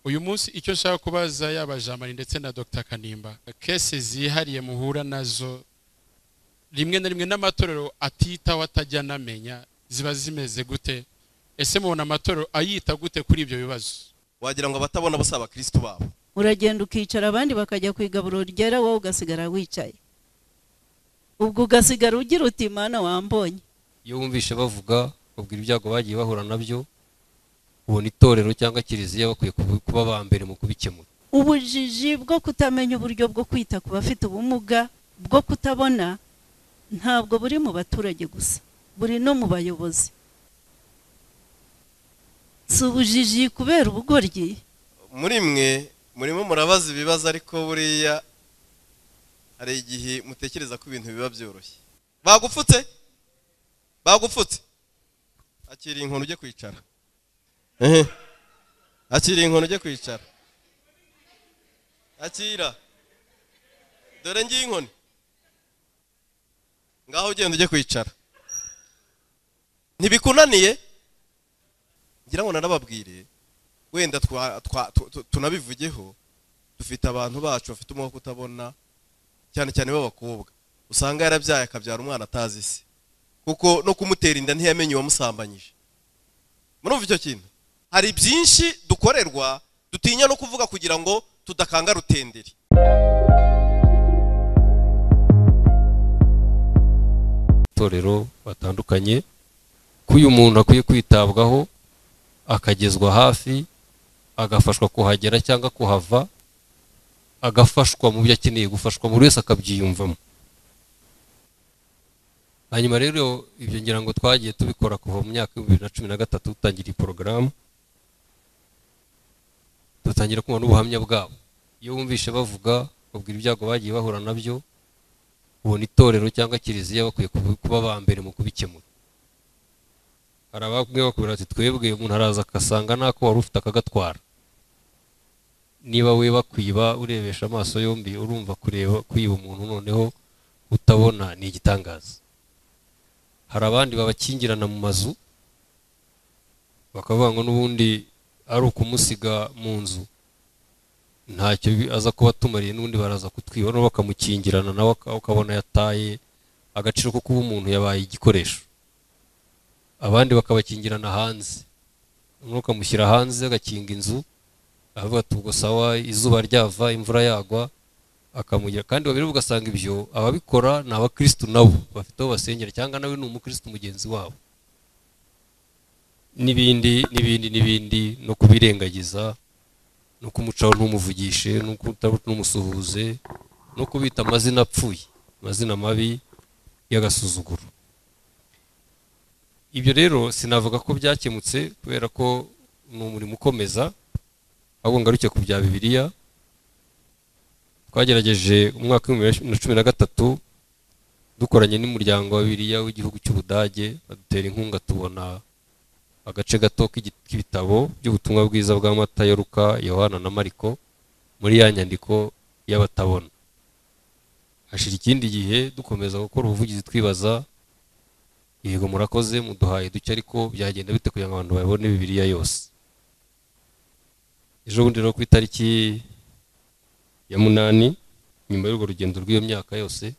uyu munsi icyo nshaka kubaza yaba jamani ndetse na dr kanimba kese zihariye muhura nazo rimwe na rimwe n'amatorero atitaho atajya anamenya ziba zimeze gute ese mubona amatorero ayita gute kuri ibyo bibazo wagira ngo abatabona bose abakirisitu babo uragenda ukicara abandi bakajya ku igaburo ryera wowe ugasigara wicaye ubwo ugasigara ugira uti mana wambonye iyo wumvishe bavuga babwira ibyago bagiye bahura nabyo ubona itorero cyangwa kiliziya bakwiye kuba- kuba ba mbere mu kubikemura ubujiji bwo kutamenya uburyo bwo kwita ku bafite ubumuga bwo kutabona ntabwo buri mu baturage gusa buri no mu bayobozi si ubujiji kubera ubugoryi muri mwe murimo murabaza ibibazo ariko buriya hari igihe mutekereza ko ibintu biba byoroshye bagupfutse bagupfutse akira inkoni ujye kwicara ehe akira inkoni ujye kwicara akira dore ngiye inkoni ngaho ugenda ujye kwicara ntibikunaniye ngira ngo narababwire wenda twa- twa- tu- tu- tunabivugeho dufite abantu bacu bafite umwuka utabona cyane cyane b'abakobwa usanga yarabyaye akabyara umwana atazi se kuko no kumutera inda ntiyamenye uwamusambanyije murumva icyo kintu hari byinshi dukorerwa dutinya no kuvuga kugira ngo tudakanga rutenderi itorero batandukanye ko uyu muntu akwiye kwitabwaho akagezwa hafi agafashwa kuhagera cyangwa kuhava agafashwa mu byo akeneye gufashwa buri wese akabyiyumvamo hanyuma rero ibyo ngira ngo twagiye tubikora kuva mu myaka ibihumbi bibiri na cumi na gatatu dutangira iyi porogaramu dutangira kumva n'ubuhamya bwabo iyo wumvishe bavuga babwira ibyago bagiye bahura nabyo ubona itorero cyangwa kiliziya bakwiye kubi- kuba ba mbere mu kubikemura hari abamwe bakubwira ati twebwe umuntu araza agasanga n'ako wari ufite akagatwara niba we bakwiba urebesha amaso yombi urumva kureba kwiba umuntu noneho utabona ni igitangaza hari abandi babakingirana mu mazu bakavuga ngo n'ubundi ari ukumusiga mu nzu ntacyo bi- aza kuba atumariye n'ubundi baraza kutwiba no bakamukingirana nawe aka- ukabona yataye agaciro ko kuba umuntu yabaye igikoresho abandi bakabakingirana hanze umwe ukamushyira hanze agakinga inzu avuga ati ubwo sawa izuba ryava imvura yagwa akamugira kandi babiri ugasanga ibyo ababikora ni abakirisitu nabo bafite aho basengera cyangwa nawe ni umukirisitu mugenzi wabo n'ibindi n'ibindi n'ibindi no kubirengagiza no kumucaho ntumuvugishe no kuta- ntumusuhuze no kubita amazina apfuye amazina mabi y'agasuzuguro ibyo rero sinavuga ko byakemutse kubera ko ni umurimo ukomeza ahubwo ngaruke ku bya bibiliya twagerageje umwaka w'ibihumbi bibiri na cumi na gatatu dukoranye n'umuryango wa bibiliya w'igihugu cy'ubudage badutera inkunga tubona agace gato k'igi- k'ibitabo by'ubutumwa bwiza bwa mata ya Luka yohana na mariko muri ya nyandiko y'abatabona hashira ikindi gihe dukomeza gukora ubuvugizi twibaza yego murakoze muduhaye duke ariko byagenda bite kugira ngo abantu babone bibiliya yose ejo bundi rero ku itariki ya munani nyuma y'urwo rugendo rw'iyo myaka yose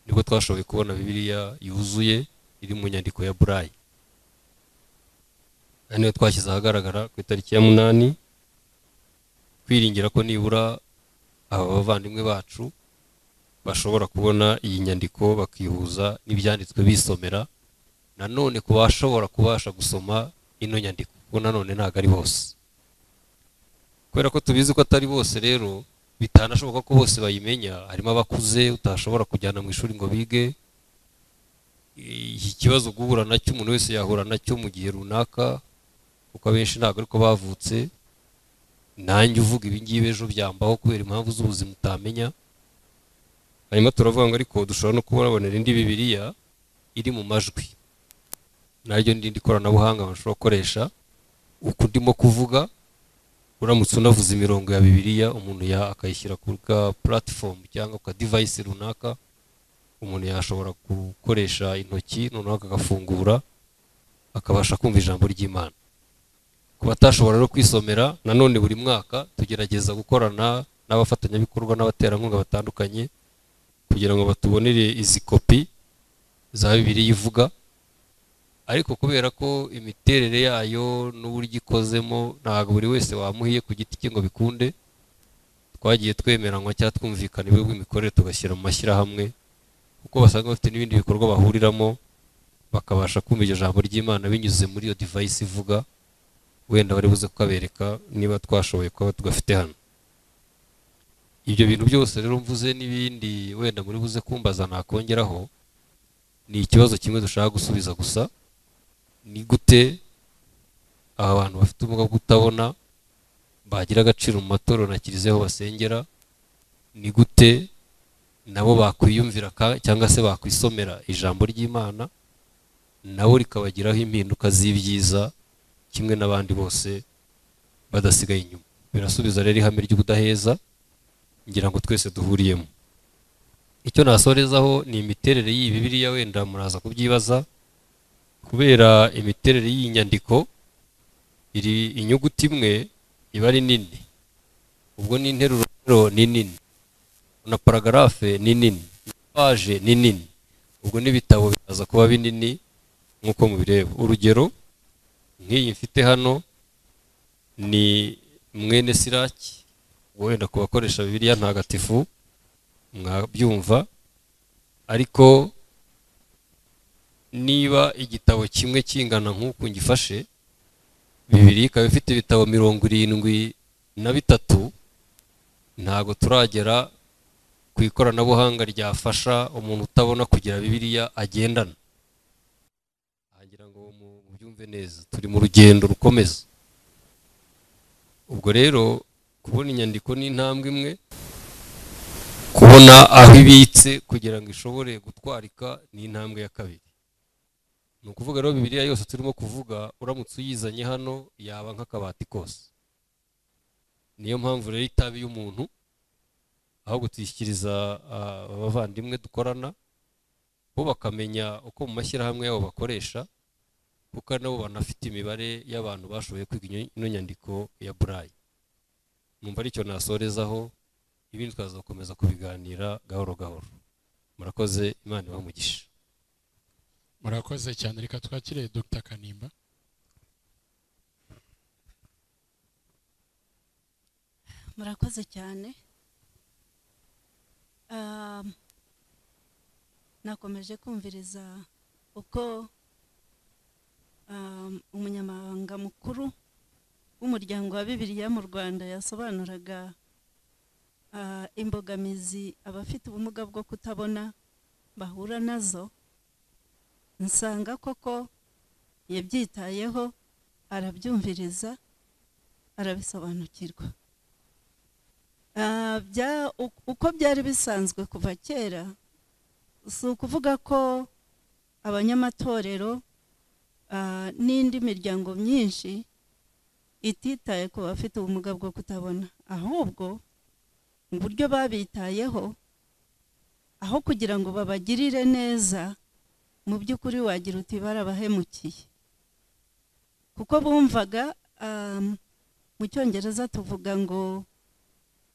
nibwo twashoboye kubona bibiliya yuzuye iri mu nyandiko ya burayi ari niyo twashyize ahagaragara ku itariki ya munani twiringira ko nibura aba bavandimwe bacu bashobora kubona iyi nyandiko bakihuza n'ibyanditswe bisomera nanone ku bashobora kubasha gusoma ino nyandiko kuko nanone ntabwo ari bose kubera ko tubizi ko atari bose rero bitanashoboka ko bose bayimenya harimo abakuze utashobora kujyana mu ishuri ngo bige iki kibazo guhura nacyo umuntu wese yahura nacyo mu gihe runaka kuko abenshi ntabwo ariko bavutse nanjye uvuga ibingibi ejo byambaho kubera impamvu z'ubuzima utamenya hanyuma turavuga ngo ariko dushobora no kubonabonera indi bibiliya iri mu majwi naryo n'irindi koranabuhanga bashobora gukoresha uku ndimo kuvuga uramutse unavuze imirongo ya bibiliya umuntu ya akayishyira ku ka puratifomu cyangwa ku ka divayisi runaka umuntu yashobora gukoresha intoki noneho akagafungura akabasha kumva ijambo ry'imana ku batashobora rero kwisomera nanone buri mwaka tugerageza gukorana n'abafatanyabikorwa n'abaterankunga batandukanye kugira ngo batubonere izi kopi za bibiliya ivuga ariko kubera ko imiterere yayo n'uburyo ikozemo ntabwo buri wese wamuhiye ku giti cye ngo bikunde twagiye twemeranwa cyangwa twumvikana ibihugu imikorere tugashyira mu mashyirahamwe kuko basanga bafite n'ibindi bikorwa bahuriramo bakabasha kumva iryo jambo ry'imana binyuze muri iyo divayisi ivuga wenda bari buze kukabereka niba twashoboye kuba tugafite hano ibyo bintu byose rero mvuze n'ibindi wenda muri buze kumbaza nakongeraho ni ikibazo kimwe dushaka gusubiza gusa ni gute aba bantu bafite ubumuga bwo kutabona bagira agaciro mu matorero na kiliziya aho basengera ni gute nabo bakwiyumvira cyangwa se bakwisomera ijambo ry'imana nabo rikabagiraho impinduka z'ibyiza kimwe n'abandi bose badasigaye inyuma birasubiza rero ihame ry'ubudaheza ngira ngo twese duhuriyemo icyo nasorezaho ni imiterere y'iyi bibiriya wenda muraza kubyibaza kubera imiterere y'iyi nyandiko iri inyuguti imwe iba ari nini ubwo n'interuro ni nini na paragarafe ni nini paje ni nini ubwo n'ibitabo biraza kuba binini nk'uko mubireba urugero nk'iyi mfite hano ni mwene siraki wenda ku bakoresha bibiriya ntagatifu mwabyumva ariko niba igitabo kimwe kingana nk'uku ngifashe bibiri ikaba ifite ibitabo mirongo irindwi na bitatu ntabwo turagera ku ikoranabuhanga ryafasha umuntu utabona kugira bibiriya agendana agira ngo mubyumve neza turi mu rugendo rukomeza ubwo rero kubona inyandiko ni intambwe imwe kubona aho ibitse kugira ngo ishobore gutwarika ni intambwe ya kabiri ni ukuvuga rero bibiriya yose turimo kuvuga uramutse uyizanye hano yaba nk'akabati kose niyo mpamvu rero itaba iy'umuntu ahubwo tuyishyikiriza abavandimwe dukorana bo bakamenya uko mu mashyirahamwe yabo bakoresha kuko nabo banafite imibare y'abantu bashoboye kwiga ino nyandiko ya burayi numva aricyo nasorezaho ibindi tukaza gukomeza kubiganira gahoro gahoro murakoze imana ibamugisha murakoze cyane reka twakire dr kanimba murakoze cyane nakomeje kumviriza uko umunyamabanga mukuru w'umuryango wa bibiriya mu rwanda yasobanuraga imbogamizi abafite ubumuga bwo kutabona bahura nazo nsanga koko yabyitayeho arabyumviriza arabisobanukirwa uko byari bisanzwe kuva kera si ukuvuga ko abanyamatorero n'indi miryango myinshi ititaye ku bafite ubumuga bwo kutabona ahubwo mu buryo babitayeho aho kugira ngo babagirire neza mu by'ukuri wagira uti barabahemukiye kuko bumvaga mu cyongereza tuvuga ngo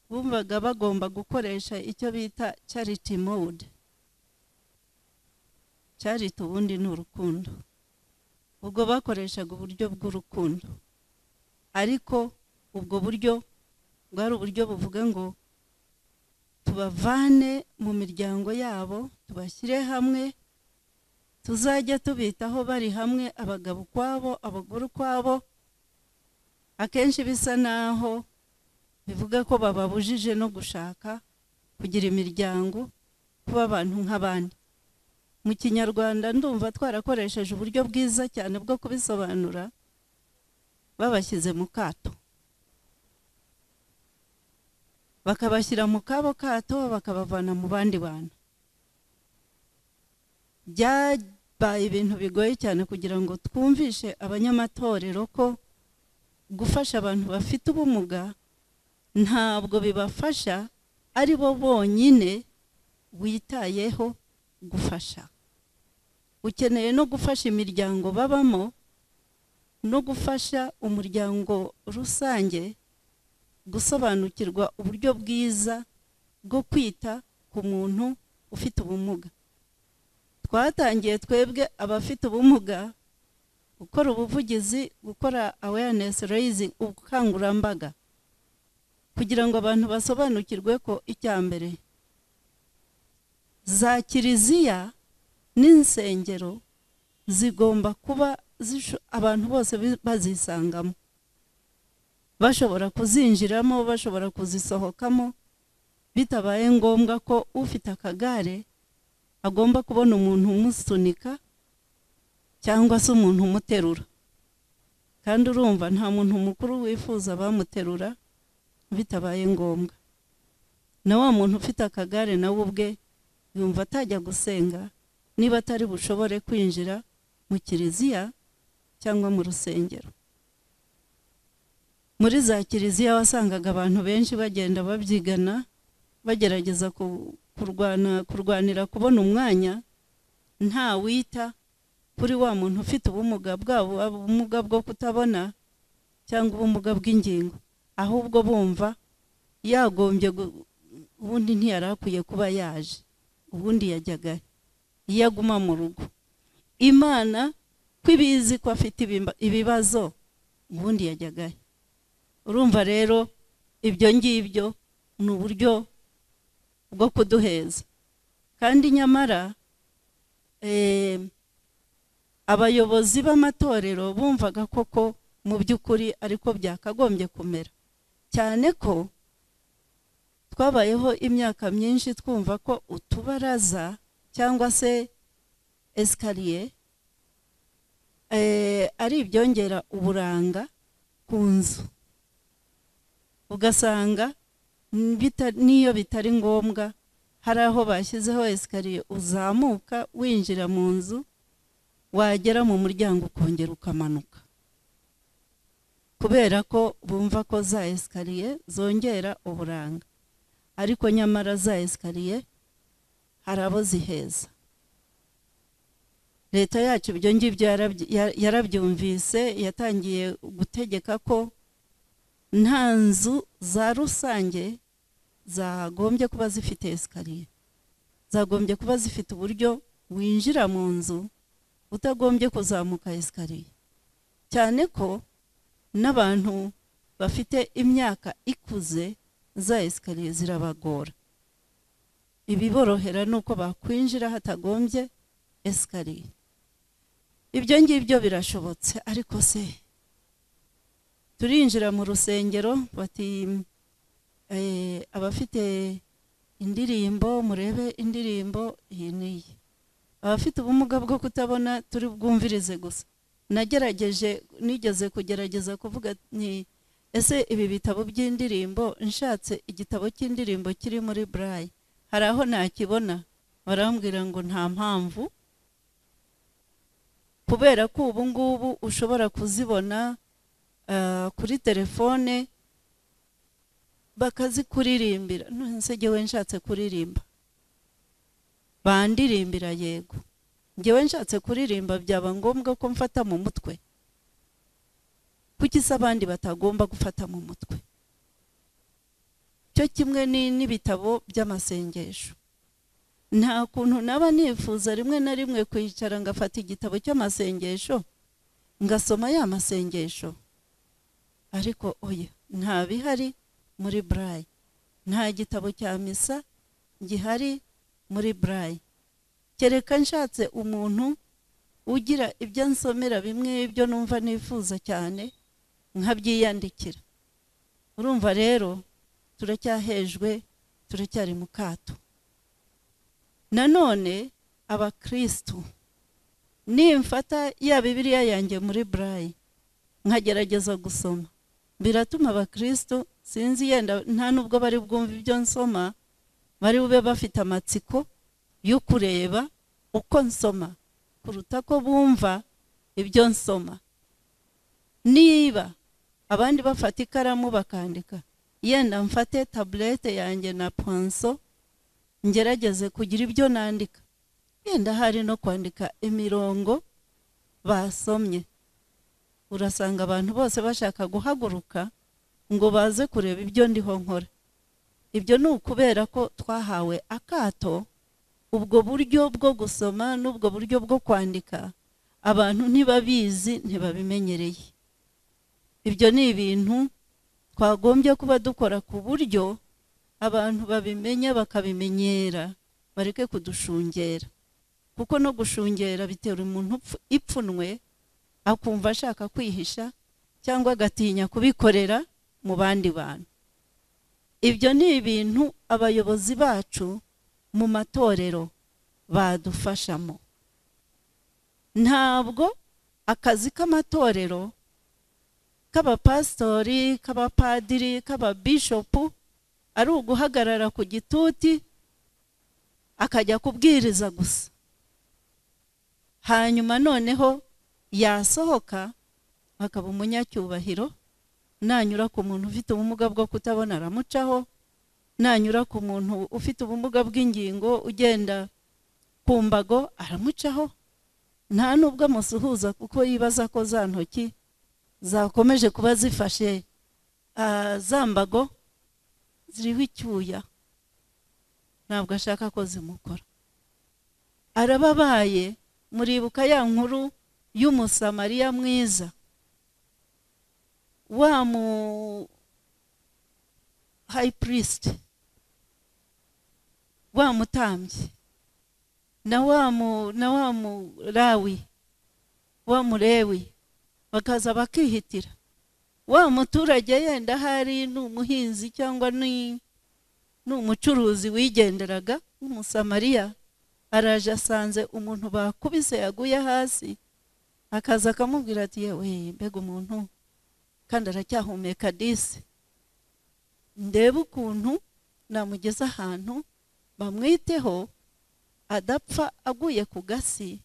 bumvaga bagomba gukoresha icyo bita charity mode charity ubundi ni urukundo ubwo bakoreshaga uburyo bw'urukundo ariko ubwo buryo bwari uburyo buvuga ngo tubavane mu miryango yabo tubashyire hamwe tuzajya tubitaho bari hamwe abagabo ukwabo abagore ukwabo akenshi bisa naho bivuga ko bababujije no gushaka kugira imiryango kuba abantu nk'abandi mu kinyarwanda ndumva twarakoresheje uburyo bwiza cyane bwo kubisobanura babashyize mu kato bakabashyira mu kabo kato bakabavana mu bandi bantu byabaye ibintu bigoye cyane kugira ngo twumvishe abanyamatorero ko gufasha abantu bafite ubumuga ntabwo bibafasha ari bo bonyine witayeho gufasha ukeneye no gufasha imiryango babamo no gufasha umuryango rusange gusobanukirwa uburyo bwiza bwo kwita ku muntu ufite ubumuga twatangiye twebwe abafite ubumuga gukora ubuvugizi gukora awareness raising ubukangurambaga kugira ngo abantu basobanukirwe ko icya mbere za kiliziya n'insengero zigomba kuba zisho- abantu bose bi- bazisangamo bashobora kuzinjiramo bashobora kuzisohokamo bitabaye ngombwa ko ufite akagare agomba kubona umuntu umusunika cyangwa se umuntu umuterura kandi urumva nta muntu mukuru wifuza abamuterura bitabaye ngombwa na wa muntu ufite akagare nawe ubwe yumva atajya gusenga niba atari bushobore kwinjira mu kiliziya cyangwa mu rusengero muri za kiliziya wasangaga abantu benshi bagenda babyigana bagerageza ku- kurwana kurwanira kubona umwanya nta wita kuri wa muntu ufite ubumuga bwabo ubumuga bwo kutabona cyangwa ubumuga bw'ingingo ahubwo bumva yagombye gu- ubundi ntiyari akwiye kuba yaje ubundi yajyaga iyo aguma mu rugo imana ko ibizi ko afite ibimba- ibibazo ubundi yajyaga urumva rero ibyo ngibyo ni uburyo bwo kuduheza kandi nyamara eh, abayobozi b'amatorero bumvaga koko mu by'ukuri ariko byakagombye kumera cyane ko twabayeho imyaka myinshi twumva ko utubaraza cyangwa se esikariye eh, ari ibyongera uburanga ku nzu ugasanga mm, bita- n'iyo bitari ngombwa hari aho bashyizeho esikariye uzamuka winjira mu nzu wagera mu muryango ukongera ukamanuka kubera ko bumva ko za esikariye zongera uburanga ariko nyamara za esikariye hari abo ziheza leta yacu ibyo ngibyo yarabyi- ya- yarabyumvise yatangiye gutegeka ko nta nzu za rusange zagombye kuba zifite esikariye zagombye kuba zifite uburyo winjira mu nzu utagombye kuzamuka esikariye cyane ko n'abantu bafite imyaka ikuze za esikariye zirabagora ibiborohera ni uko bakwinjira hatagombye esikariye ibyo ngibyo birashobotse ariko se turinjira mu rusengero bati eh, abafite indirimbo murebe indirimbo iyi n'iyi abafite ubumuga bwo kutabona turi bwumvirize gusa nagerageje nigeze kugerageza kuvuga nti ese ibi bitabo by'indirimbo nshatse igitabo cy'indirimbo kiri muri burayi hari aho nakibona barambwira ngo nta mpamvu kubera ko ubu ngubu ushobora kuzibona ah, kuri telefone bakazikuririmbira nonese jyewe nshatse kuririmba bandirimbira yego ngewe nshatse kuririmba byaba ngombwa ko mfata mu mutwe kuki se abandi batagomba gufata mu mutwe cyo kimwe ni- n'ibitabo by'amasengesho nta kuntu naba nifuza rimwe na rimwe kwicara ngafata igitabo cy'amasengesho ngasoma ya masengesho ariko oya nta bihari muri burayi nta gitabo cya misa gihari muri burayi kereka nshatse umuntu ugira ibyo nsomera bimwe ibyo numva nifuza cyane nkabyiyandikira urumva rero turacyahejwe turacyari mu kato nanone abakirisitu nimfata ya bibiliya yanjye muri burayi nkagerageza gusoma biratuma abakirisitu sinzi yenda nta n'ubwo bari bwumve ibyo nsoma bari bube bafite amatsiko yo kureba uko nsoma kuruta ko bumva ibyo nsoma niba abandi bafata ikaramu bakandika yenda mfate tabulete yanjye na ponso ngerageze kugira ibyo nandika yenda hari no kwandika imirongo basomye urasanga abantu bose bashaka guhaguruka ngo baze kureba ibyo ndiho nkora ibyo ni ukubera ko twahawe akato ubwo buryo bwo gusoma n'ubwo buryo bwo kwandika abantu ntibabizi ntibabimenyereye ibyo ni ibintu twagombye kuba dukora ku buryo abantu babimenya bakabimenyera bareke kudushungera kuko no gushungera bitera umuntu upfu- ipfunwe akumva ashaka kwihisha cyangwa agatinya kubikorera mu bandi bantu ibyo ni ibintu abayobozi bacu mu matorero badufashamo ntabwo akazi k'amatorero k'abapasitori k'abapadiri k'ababishopu ari uguhagarara ku gituti akajya kubwiriza gusa hanyuma noneho yasohoka akaba umunyacyubahiro nanyura ku muntu ufite ubumuga bwo kutabona aramucaho nanyura ku muntu ufite ubumuga bw'ingingo ugenda ku mbago aramucaho nta n'ubwo amusuhuza kuko yibaza ko za ntoki zakomeje kuba zifashe ah, za mbago ziriho icyuya ntabwo ashaka ko zimukora arababaye muribuka ya nkuru y'umusamariya mwiza wa mu hayi purisite wa mutambyi na wa mu na wa murawi wa murewi bakaza bakihitira wa muturage yenda ahari ni umuhinzi cyangwa ni ni umucuruzi wigenderaga w'umusamariya araje asanze umuntu bakubise yaguye hasi akaza akamubwira ati yewe mbega umuntu kandi aracyahumeka disi ndebe ukuntu namugeza ahantu bamwiteho adapfa aguye ku gasi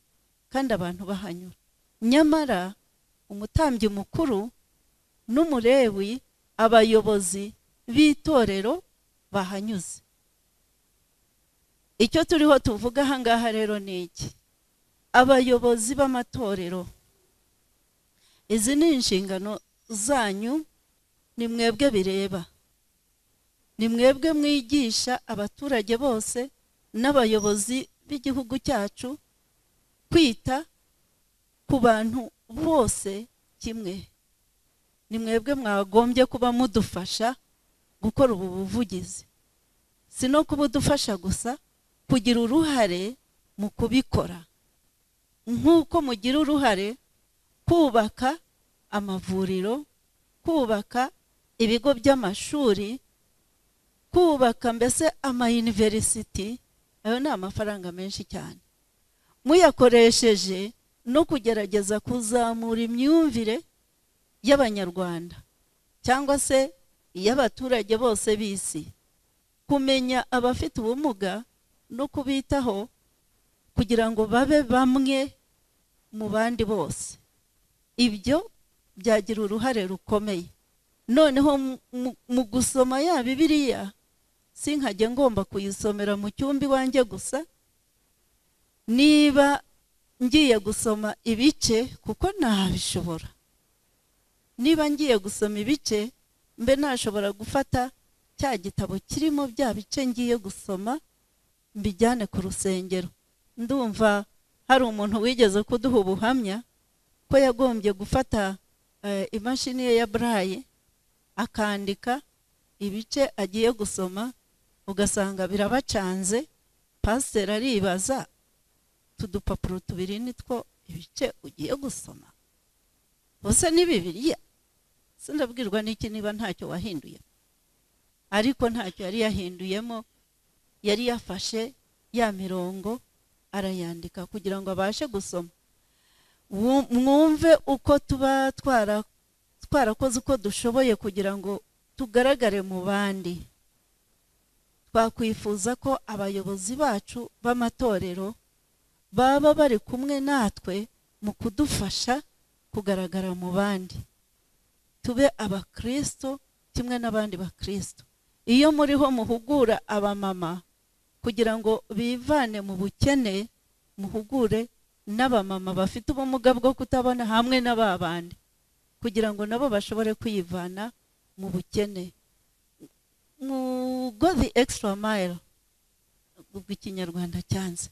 kandi abantu bahanyura nyamara umutambyi mukuru n'umurewi abayobozi b'itorero bahanyuze icyo turiho tuvuga ahangaha rero ni iki abayobozi b'amatorero izi ni inshingano zanyu ni mwebwe bireba ni mwebwe mwigisha abaturage bose n'abayobozi b'igihugu cyacu kwita ku bantu bose kimwe ni mwebwe mwagombye kuba mudufasha gukora ubu buvugizi si no kuba udufasha gusa kugira uruhare mu kubikora nk'uko mugira uruhare kubaka amavuriro kubaka ibigo by'amashuri kubaka mbese amayuniverisiti ayo ni amafaranga menshi cyane muyakoresheje no kugerageza kuzamura imyumvire y'abanyarwanda cyangwa se iy'abaturage bose b'isi kumenya abafite ubumuga no kubitaho kugira ngo babe bamwe mu bandi bose ibyo byagira uruhare rukomeye noneho mu- mu- mu gusoma ya bibiliya sinkajya ngomba kuyisomera mu cyumba iwanjye gusa niba ngiye gusoma ibice kuko ntabishobora niba ngiye gusoma ibice mbe nashobora gufata cya gitabo kirimo bya bice ngiye gusoma mbijyane ku rusengero ndumva hari umuntu wigeze kuduha ubuhamya ko yagombye gufata eh, imashini ye ya burayi akandika ibice agiye gusoma ugasanga birabacanze pasiteri aribaza utu dupapuro tubiri nitwo ibice ugiye gusoma bose ni bibiriya sindabwirwa n'iki niba ntacyo wahinduye ariko ntacyo yari yahinduyemo yari yafashe ya mirongo arayandika kugira ngo abashe gusoma Wu- mwumve uko tuba twara twarakoze uko dushoboye kugira ngo tugaragare mu bandi twakwifuza ko abayobozi bacu b'amatorero baba bari kumwe natwe mu kudufasha kugaragara mu bandi tube abakristo kimwe n'abandi bakristo iyo muriho muhugura abamama kugira ngo bivane mu bukene muhugure n'abamama bafite ubumuga bwo kutabona hamwe n'ababandi kugira ngo nabo bashobore kwivana mu bukene mu go the extra mile ubwo ikinyarwanda cyanze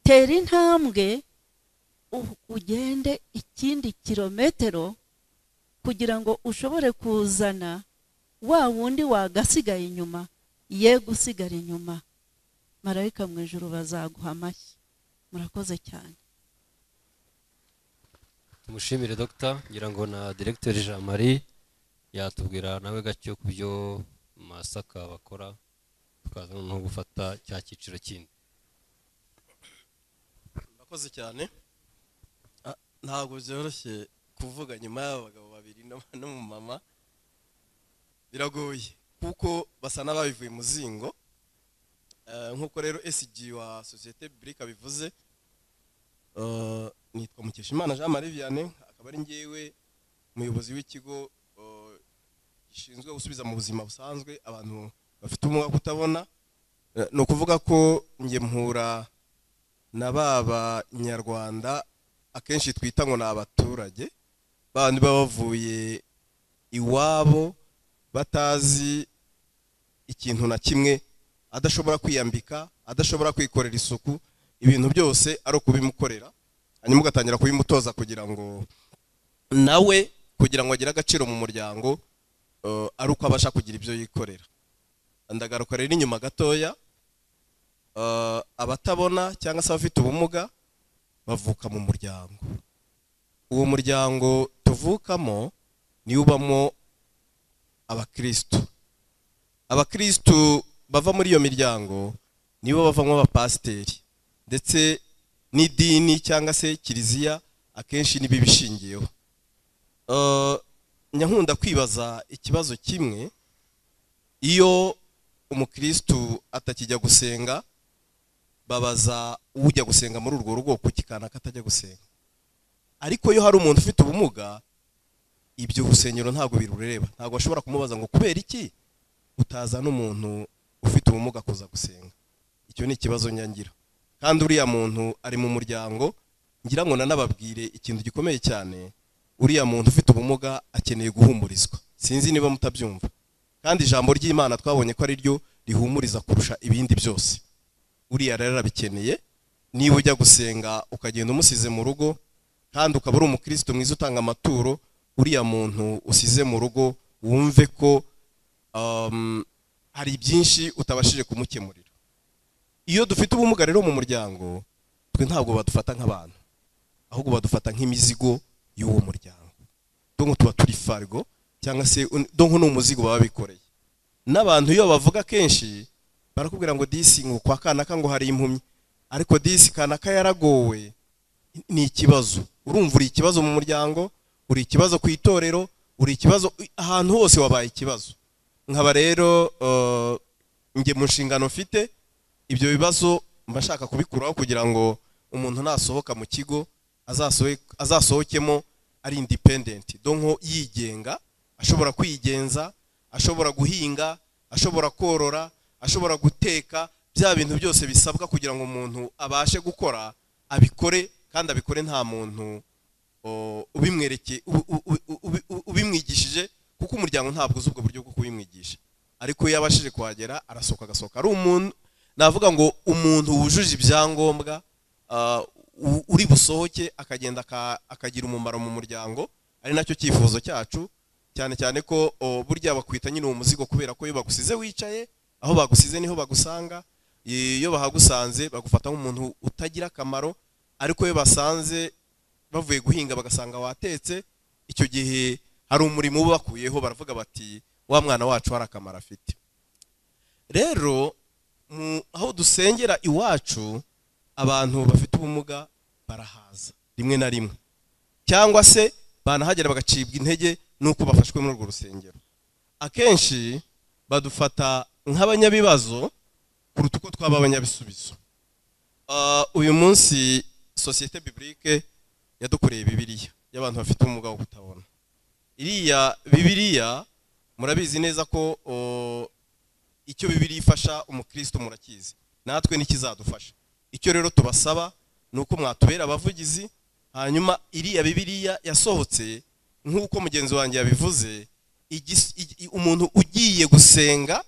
tera intambwe u- ugende ikindi kirometero kugira ngo ushobore kuzana wa wundi wagasigaye inyuma ye gusigara inyuma marayika mu ijoro bazaguha amashyi murakoze cyane tumushimire dogita ngira ngo na diregiteri jean marie yatubwira nawe gake ku byo masaka bakora tukaza noneho gufata cya cyiciro kindi murakoze cyane Ah, ntabwo byoroshye kuvuga nyuma y'aba bagabo babiri n'aba- n'umumama biragoye kuko basa n'ababivuye mu zingo Eh, nk'uko rero esigi wa sosiyete burike abivuze eh, nitwa mukeshimana jean marie vianney akaba ari ngewe umuyobozi w'ikigo eh, gishinzwe gusubiza mu buzima busanzwe abantu bafite ubumuga bwo kutabona Eh, ni ukuvuga ko njye mpura na ba banyarwanda akenshi twita ngo ni abaturage bandi baba bavuye iwabo batazi ikintu na kimwe adashobora kwiyambika adashobora kwikorera isuku ibintu byose ari ukubimukorera hanyuma ugatangira kubimutoza kugira ngo nawe kugira ngo agire agaciro mu muryango eh, ari uko abasha kugira ibyo yikorera ndagaruka rero inyuma gatoya eh, abatabona cyangwa se abafite ubumuga bavuka mu muryango uwo muryango tuvukamo niwo ubamo abakirisitu abakirisitu bava muri iyo miryango nibo bavamo abapasiteri ndetse n'idini cyangwa se kiliziya akenshi nibo ibishingiyeho Eh, nyankunda kwibaza ikibazo kimwe iyo umukirisitu atakijya gusenga babaza ujya gusenga muri urwo rugo kuki kanaka atajya gusenga ariko iyo hari umuntu ufite ubumuga ibyo urusengero ntabwo birureba ntabwo bashobora kumubaza ngo kubera iki utazana umuntu ufite ubumuga kuza gusenga icyo ni ikibazo nyangira kandi uriya muntu ari mu muryango ngira ngo nanababwire ikintu gikomeye cyane uriya muntu ufite ubumuga akeneye guhumurizwa sinzi niba mutabyumva kandi ijambo ry'imana twabonye ko ari ryo rihumuriza kurusha ibindi byose uriya rero arabikeneye niba ujya gusenga ukagenda umusize mu rugo kandi ukaba uri umukirisitu mwiza utanga amaturo uriya muntu usize mu rugo wumve ko um, hari byinshi utabashije kumukemurira iyo dufite ubumuga rero mu muryango twe ntabwo badufata nk'abantu ahubwo badufata nk'imizigo y'uwo muryango donko tuba turi farigo cyangwa se un- donko ni umuzigo baba bikoreye n'abantu iyo bavuga kenshi barakubwira ngo disi ngo kwa kanaka ngo hari impumyi ariko disi kanaka yaragowe ni ikibazo urumva uri ikibazo mu muryango uri ikibazo ku itorero uri ikibazo ahantu hose wabaye ikibazo nkaba rero eh, njye mu nshingano mfite ibyo bibazo mba nshaka kubikuraho kugira ngo umuntu nasohoka mu kigo azasohoke- azasohokemo ari independent donko yigenga ashobora kwigenza ashobora guhinga ashobora korora ashobora guteka bya bintu byose bisabwa kugira ngo umuntu abashe gukora abikore kandi abikore nta muntu o, ubimwereke- u- u- u- u- u- ubimwigishije kuko umuryango ntabwo uzi ubwo buryo bwo kubimwigisha ariko iyo abashije kuhagera arasohoka agasohoka ari umuntu navuga ngo umuntu wujuje ibyangombwa ah, u- uri busohoke akagenda aka- akagira umumaro mu muryango ari nacyo cyifuzo cyacu cyane cyane ko o, burya bakwita nyine uwo muzigo kubera ko iyo bagusize wicaye aho bagusize niho bagusanga iyo bahagusanze bagufata nk'umuntu utagira akamaro ariko iyo basanze bavuye guhinga bagasanga watetse icyo gihe hari umurimo ubakuyeho baravuga bati wa mwana wacu hari akamaro afite rero mu- aho dusengera iwacu abantu bafite ubumuga barahaza rimwe na rimwe cyangwa se banahagera bagacibwa intege n'uko bafashwe muri urwo rusengero akenshi badufata nk'abanyabibazo kuruta uko twaba abanyabisubizo Ah, uyu munsi sosiyete biburike yadukoreye bibiriya y'abantu bafite ubumuga bwo kutabona iriya bibiriya murabizi neza ko oh, icyo bibiri ifasha umukristo murakizi natwe n'ikizadufasha icyo rero tubasaba ni uko mwatubera abavugizi hanyuma iriya bibiriya yasohotse nk'uko mugenzi wanjye yabivuze igis- igi- i- umuntu ugiye gusenga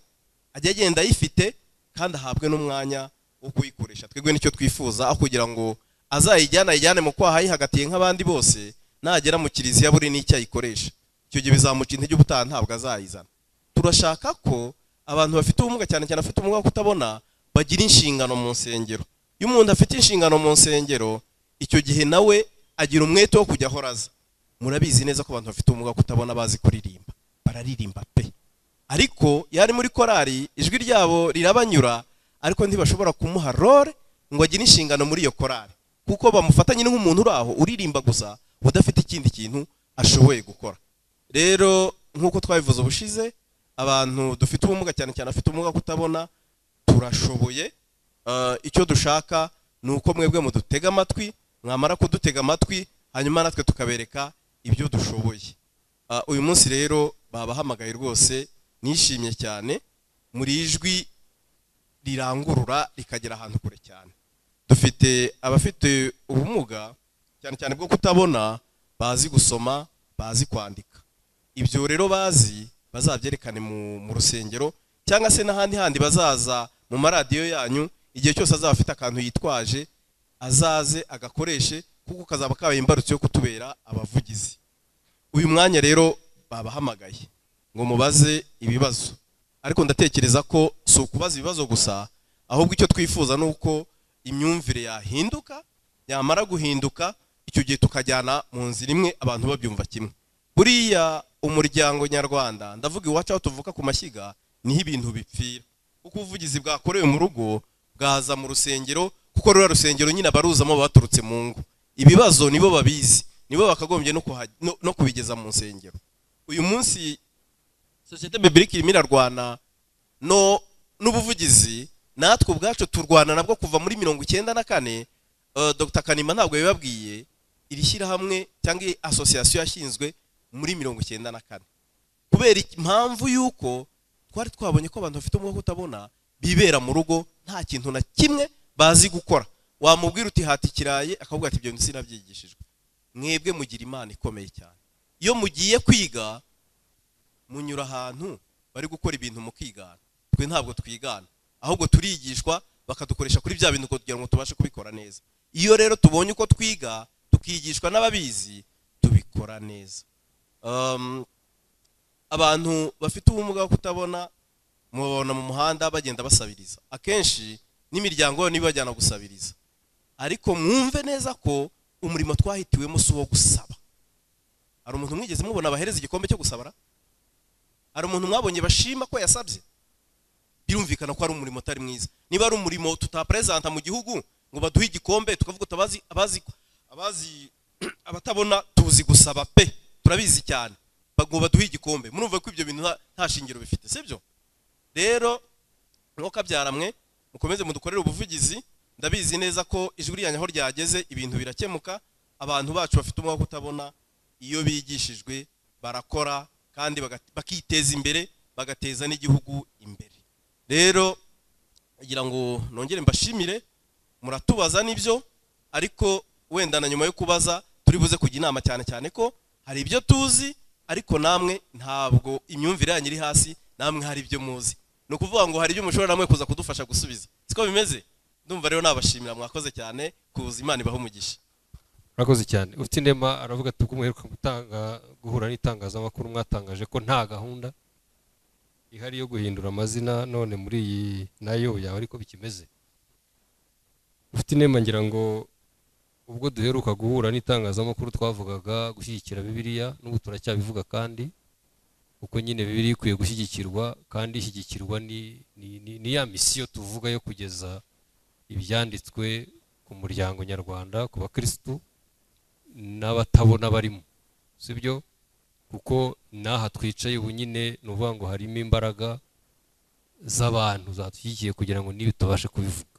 ajya agenda ayifite kandi ahabwe n'umwanya wo kuyikoresha twebwe nicyo twifuza aho kugira ngo azayijyane ayijyane mu kwaha ayihagatiye nk'abandi bose nagera mu kiliziya buri n'icyo ayikoresha icyo gihe bizamuca intege ubutaha ntabwo azayizana turashaka ko abantu bafite ubumuga cyane cyane abafite ubumuga bwo kutabona bagira inshingano mu nsengero iyo umuntu afite inshingano mu nsengero icyo gihe nawe agira umwete wo kujya ahora aza murabizi neza ko abantu bafite ubumuga bwo kutabona bazi kuririmba bararirimba pe ariko iyo ari muri korari ijwi ryabo rirabanyura ariko ntibashobora kumuha role ngo agire inshingano muri iyo korari kuko bamufata nyine nk'umuntu uri aho uririmba gusa udafite ikindi kintu ashoboye gukora rero nk'uko twabivuze ubushize abantu dufite ubumuga cyane cyane abafite ubumuga bwo kutabona turashoboye Eh, icyo dushaka ni uko mwebwe mudutega amatwi mwamara kudutega amatwi hanyuma natwe tukabereka ibyo dushoboye Ah, uyu munsi rero babahamagaye rwose nishimye cyane muri ijwi rirangurura rikagera ahantu kure cyane dufite abafite ubumuga cyane cyane bwo kutabona bazi gusoma bazi kwandika ibyo rero bazi bazabyerekane mu, mu rusengero cyangwa se n'ahandi handi bazaza mu maradiyo yanyu igihe cyose azaba afite akantu yitwaje azaze agakoreshe kuko kazaba kabaye imbarutso yo kutubera abavugizi uyu mwanya rero babahamagaye ngo mubaze ibibazo ariko ndatekereza ko si ukubaza ibibazo gusa ahubwo icyo twifuza ni uko imyumvire yahinduka yamara guhinduka icyo gihe tukajyana mu nzira imwe abantu babyumva kimwe buriya umuryango nyarwanda ndavuga iwacu aho tuvuka ku mashyiga niho ibintu bipfira kuko ubuvugizi bwakorewe mu rugo bwaza mu rusengero kuko ruriya rusengero nyine abaruzamo baturutse mu ngo ibibazo nibo babizi nibo bakagombye no kuha- no- no kubigeza mu nsengero uyu munsi sosiyete bibirika irimo irarwana no n'ubuvugizi natwe ubwacu turwana nabwo kuva muri mirongo icyenda na kane eh, dr kanima ntabwo yabibabwiye iri shyirahamwe cyangwa iyi asosiyasiyo yashinzwe muri mirongo icyenda na kane kubera iki- impamvu y'uko twari twabonye ko abantu bafite umwuka utabona bibera mu rugo nta kintu na kimwe bazi gukora wamubwira uti hata ikirayi akavuga ati ibyo sinabyigishijwe mwebwe mugira imana ikomeye cyane iyo mugiye kwiga munyura ahantu bari gukora ibintu mukigana twe ntabwo twigana ahubwo turigishwa bakadukoresha kuri bya bintu kugira ngo tubashe kubikora neza iyo rero tubonye uko twiga tukigishwa n'ababizi tubikora neza Um, abantu bafite ubumuga bwo kutabona mubabona mu muhanda bagenda basabiriza akenshi n'imiryango yabo nibajyana gusabiriza ariko mwumve neza ko umurimo twahitiwemo si uwo gusaba hari umuntu mwigeze mubona bahereza igikombe cyo gusabara hari umuntu mwabonye bashima ko yasabye birumvikana ko ari umurimo utari mwiza niba ari umurimo tutaperezanta mu gihugu ngo baduhe igikombe tukavuga uti abazi abazi abazi abatabona tuzi gusaba pe turabizi cyane Ba- ngo baduhe igikombe murumva ko ibyo bintu nta- nta shingiro bifite sibyo rero mwuka byaramwe mukomeze mudukorere ubuvugizi ndabizi neza ko ijwi ryanyu aho ryageze ibintu birakemuka abantu bacu bafite umwuka wo kutabona iyo bigishijwe barakora kandi baga- bakiteza imbere bagateza n'igihugu imbere rero kugira ngo nongere mbashimire muratubaza nibyo ariko wenda na nyuma yo kubaza turi buze kujya inama cyane cyane ko hari ibyo tuzi ariko namwe ntabwo imyumvire yanyu iri hasi namwe hari ibyo muzi ni ukuvuga ngo hari ibyo mushobora namwe kuza kudufasha gusubiza siko bimeze ndumva rero nabashimira mwakoze cyane kuza imana ibahe umugisha urakoze cyane ufite indema aravuga ati ubwo muheruka gutanga guhura n'itangazamakuru mwatangaje ko nta gahunda ihari yo guhindura amazina none muri iyi nayo yaba ariko bikimeze ufite indema ngira ngo ubwo duheruka guhura n'itangazamakuru twavugaga gushyigikira bibiliya n'ubu turacyabivuga kandi uko nyine bibiliya ikwiye gushyigikirwa kandi ishyigikirwa ni- ni- ni- ni ya misiyo tuvuga yo kugeza ibyanditswe ku muryango nyarwanda ku bakirisitu n'abatabona barimo sibyo kuko n'aha twicaye ubu nyine ni ukuvuga ngo harimo imbaraga z'abantu zatushyigikiye kugira ngo niba tubashe kubivuga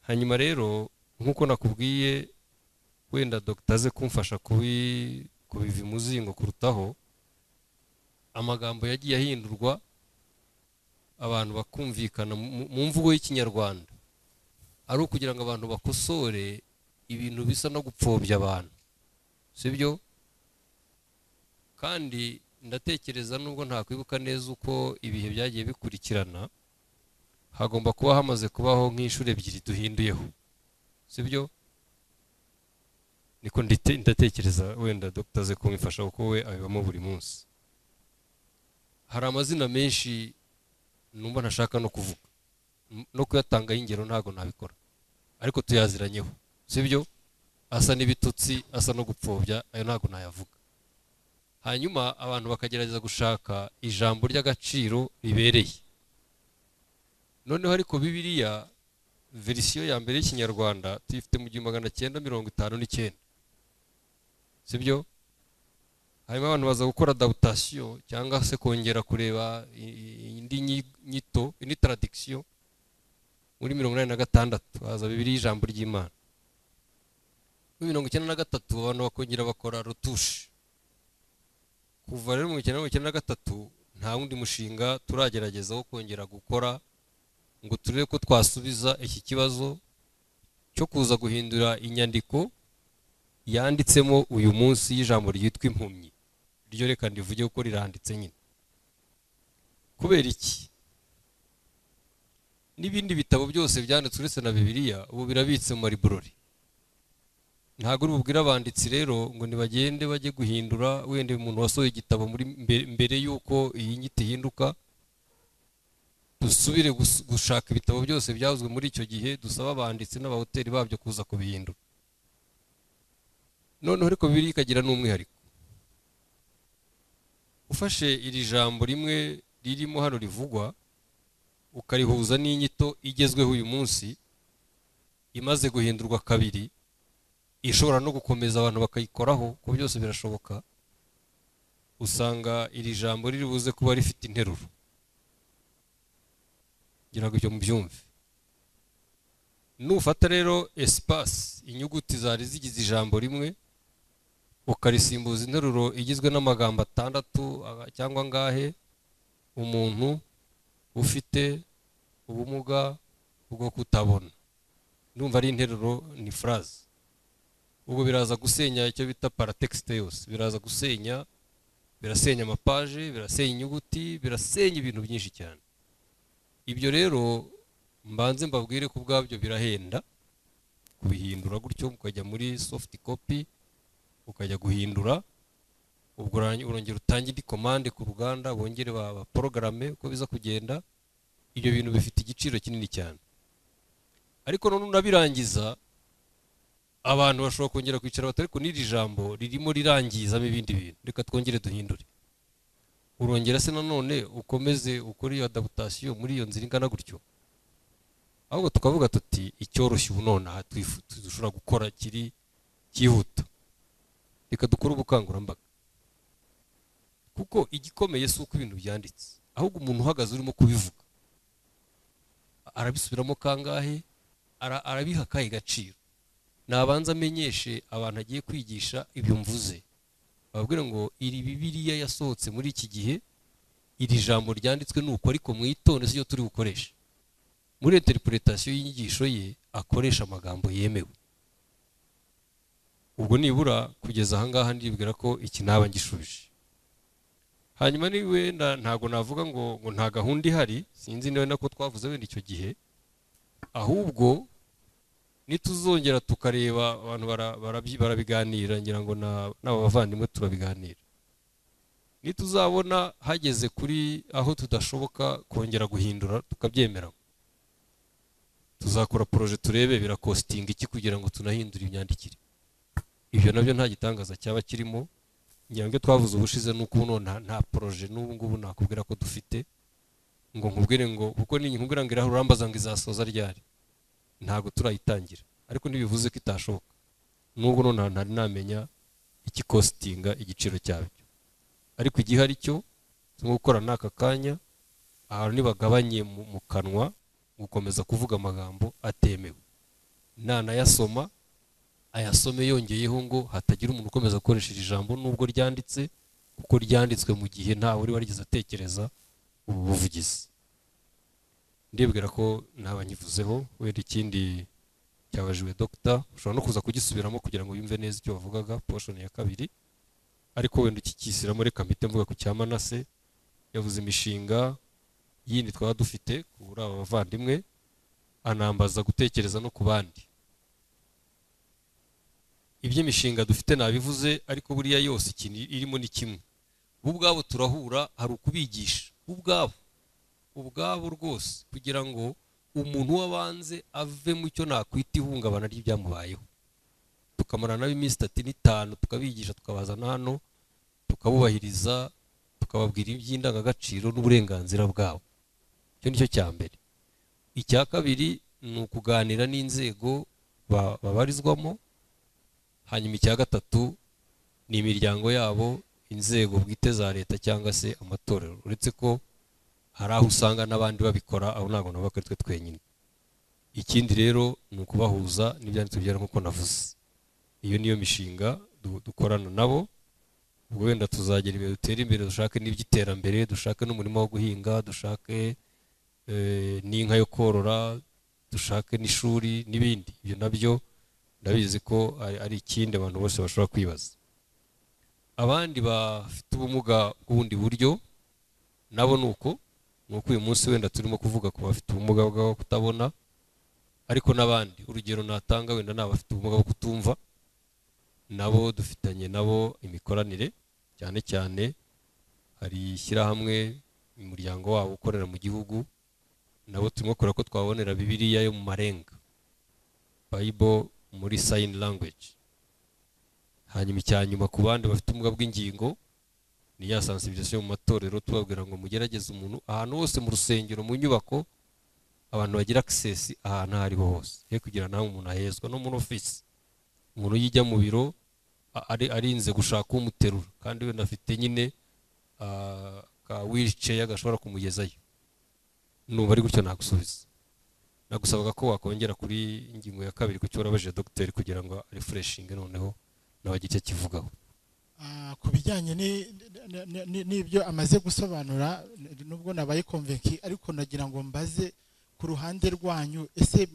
hanyuma rero nk'uko nakubwiye wenda dogita aze kumfasha kubi- kubiva imuzingo kurutaho amagambo yagiye ahindurwa abantu bakumvikana mu- mu mvugo y'ikinyarwanda ari ukugira ngo abantu bakosore ibintu bisa no gupfobya abantu sibyo kandi ndatekereza nubwo ntakwibuka neza uko ibihe byagiye bikurikirana hagomba kuba hamaze kubaho nk'inshuro ebyiri duhinduyeho sibyo niko ndite- ndatekereza wenda dr kumufasha kuko we abibamo buri munsi hari amazina menshi numva ntashaka no kuvuga M- no kuyatangaho ingero ntabwo nabikora ariko tuyaziranyeho sibyo asa n'ibitutsi asa no gupfobya ayo ntabwo nayavuga hanyuma abantu bakagerageza gushaka ijambo ry'agaciro ribereye noneho ariko bibiriya verisiyo ya mbere y'ikinyarwanda tuyifite mu gihumbi magana cyenda mirongo itanu n'icyenda sibyo hanyuma abantu baza gukora dawutasiyo cyangwa se kongera kureba i- i- indi nyi- nyito indi taradikisiyo muri mirongo inani na gatandatu haza bibiriya ijambo ry'imana muri mirongo icyenda na gatatu abantu bakongera bakora rotushe kuva rero mu icyenda mirongo icyenda na gatatu nta wundi mushinga turagerageza wo kongera gukora ngo turebe ko twasubiza iki kibazo cyo kuza guhindura inyandiko yanditsemo uyu munsi y'ijambo ryitwa impumyi iryo reka ndivuge kuko riranditse nyine kubera iki n'ibindi bitabo byose byanditswe uretse na bibiliya ubu birabitse mu mariburori ntabwo uri bubwire abanditsi rero ngo ntibagende bajye guhindura wenda umuntu wasohoye igitabo muri mbere, mbere y'uko iyi nyito ihinduka dusubire gus- gushaka ibitabo byose byavuzwe muri icyo gihe dusaba abanditsi n'abahoteli babyo kuza kubihindura noneho ariko bibiliya ikagira n'umwihariko ufashe iri jambo rimwe ririmo hano rivugwa ukarihuza n'inyito igezweho uyu munsi imaze guhindurwa kabiri ishobora no gukomeza abantu bakayikoraho kuko byose birashoboka usanga iri jambo riri buze kuba rifite interuro ngira ngo ibyo mubyumve nufata rero esipasi inyuguti zari zigize ijambo rimwe ukarisimbuza interuro igizwe n'amagambo atandatu aga- cyangwa angahe umuntu ufite ubumuga bwo kutabona ndumva ari interuro ni furaze ubwo biraza gusenya icyo bita paratekisite yose biraza gusenya birasenya amapaje birasenya inyuguti birasenya ibintu byinshi cyane ibyo rero mbanze mbabwire ko ubwabyo birahenda kubihindura gutyo ukajya muri soft copy ukajya guhindura ubwo urangi- urongera utange indi komande ku ruganda bongere ba- baporogarame uko biza kugenda ibyo bintu bifite igiciro kinini cyane ariko none unabirangiza abantu bashobora kongera kwicara batari ku n'iri jambo ririmo rirangizamo ibindi bintu reka twongere duhindure urongera se nanone ukomeze ukore iyo adaputasiyo muri iyo nzira ingana gutyo ahubwo tukavuga tuti icyoroshye ubu nonaha twifu- dushobora gukora kiri cyihuta reka dukore ubukangurambaga kuko igikomeye si uko ibintu byanditse ahubwo umuntu uhagaze urimo kubivuga arabisubiramo kangahe Ara- arabiha akahe gaciro nabanza amenyeshe abantu agiye kwigisha ibyo mvuze bababwira ngo iri bibiriya yasohotse muri iki gihe iri jambo ryanditswe ni uko ariko mwitonde si turi bukoreshe muri interpretation y'inyigisho ye akoresha amagambo yemewe ubwo nibura kugeza ahangaha ndibwira ko iki naba ngishubije hanyuma niba wenda ntabwo navuga ngo ngo nta gahunda ihari sinzi niba nako twavuze wenda icyo gihe ahubwo nituzongera tukareba abantu bara- barabyi- barabiganira ngira ngo na- n'aba bavandimwe turabiganira nituzabona hageze kuri aho tudashoboka kongera guhindura tukabyemera tuzakora poroje turebe birakositinga iki kugira ngo tunahindure imyandikire ibyo nabyo nta gitangaza cyaba kirimo ngira ngo ibyo twavuze ubushize ni uko ubu nonaha nta poroje n'ubu ngubu nakubwira ko dufite ngo nkubwire ngo kuko ninkubwira ngo irahura urambaza ngo izasoza ryari ntabwo turayitangira ariko ntibivuze ko itashoboka nubwo nonaha ntari namenya ikikositinga igiciro cyabyo ariko igihe ari cyo turimo gukora n'aka kanya ahantu nibagabanye mu mu kanwa gukomeza kuvuga amagambo atemewe nanayasoma ayasome yongeyeho ngo hatagira umuntu ukomeza gukoresha iri jambo nubwo ryanditse kuko ryanditswe mu gihe ntawe wari warigeze atekereza ubu buvugizi ndibwira ko ntaba nyivuzeho wenda ikindi cyabajiwe dogita ushobora no kuza kugisubiramo kugira ngo yumve neza icyo wavugaga poshoni ya kabiri ariko wenda ukikisira muri kamite mvuga ku cya manase yavuze imishinga yindi twaba dufite kuri aba bavandimwe anambaza gutekereza no ku bandi iby'imishinga dufite nabivuze ariko buriya yose ikintu irimo ni kimwe bo ubwabo turahura hari ukubigisha bo ubwabo ubwabo rwose kugira ngo umuntu w'abanze ave mu cyo nakwita ihungabana ry'ibyamubayeho tukamara nabo iminsi itatu n'itanu tukabigisha tukabazana hano tukabubahiriza tukababwira iby'indangagaciro n'uburenganzira bwabo icyo ni cyo cya mbere icya kabiri ni ukuganira n'inzego ba- babarizwamo hanyuma icya gatatu ni imiryango yabo inzego bwite za leta cyangwa se amatorero uretse ko hari aho usanga n'abandi babikora aho ntabwo nabo ari twe twenyine ikindi rero ni ukubahuza n'ibyanditswe byera nk'uko navuze iyo niyo mishinga du- dukorana nabo ubwo wenda tuzagera imbere dutere imbere dushake n'iby'iterambere dushake n'umurima wo guhinga dushake eh, n'inka yo korora dushake n'ishuri n'ibindi ibyo nabyo ndabizi ko ari- ari ikindi abantu bose bashobora kwibaza abandi bafite ubumuga bw'ubundi buryo nabo ni uko ni uko uyu munsi wenda turimo kuvuga ku bafite ubumuga bwo kutabona ariko n'abandi urugero natanga wenda ni abafite ubumuga bwo kutumva nabo dufitanye nabo imikoranire cyane cyane hari ishyirahamwe umuryango wabo ukorera mu gihugu nabo turimo kureba ko twabonera bibiliya yo mu marenga bible muri sign language hanyuma icya nyuma ku bandi bafite ubumuga bw'ingingo ni ya sensibilisation mu matorero tubabwira ngo mugerageze umuntu ahantu hose mu rusengero mu nyubako abantu bagira access ahantu aho ariho hose ye kugira nawe umuntu ahezwa no muri office umuntu yijya mu biro a- ari arinze gushaka umuterura kandi wenda afite nyine ah, ka wheelchair gashobora kumugezayo numva ari gutyo nagusubiza nagusabaga ko wakongera kuri ingingo ya kabiri ku cyo warabajije dogiteri kugira ngo refureshinge noneho nawe igice kivugaho Ah, ku bijyanye ni- ni- ni- ni- n'ibyo amaze gusobanura n- nubwo nabaye konvenki ariko nagira ngo mbaze ku ruhande rwanyu ese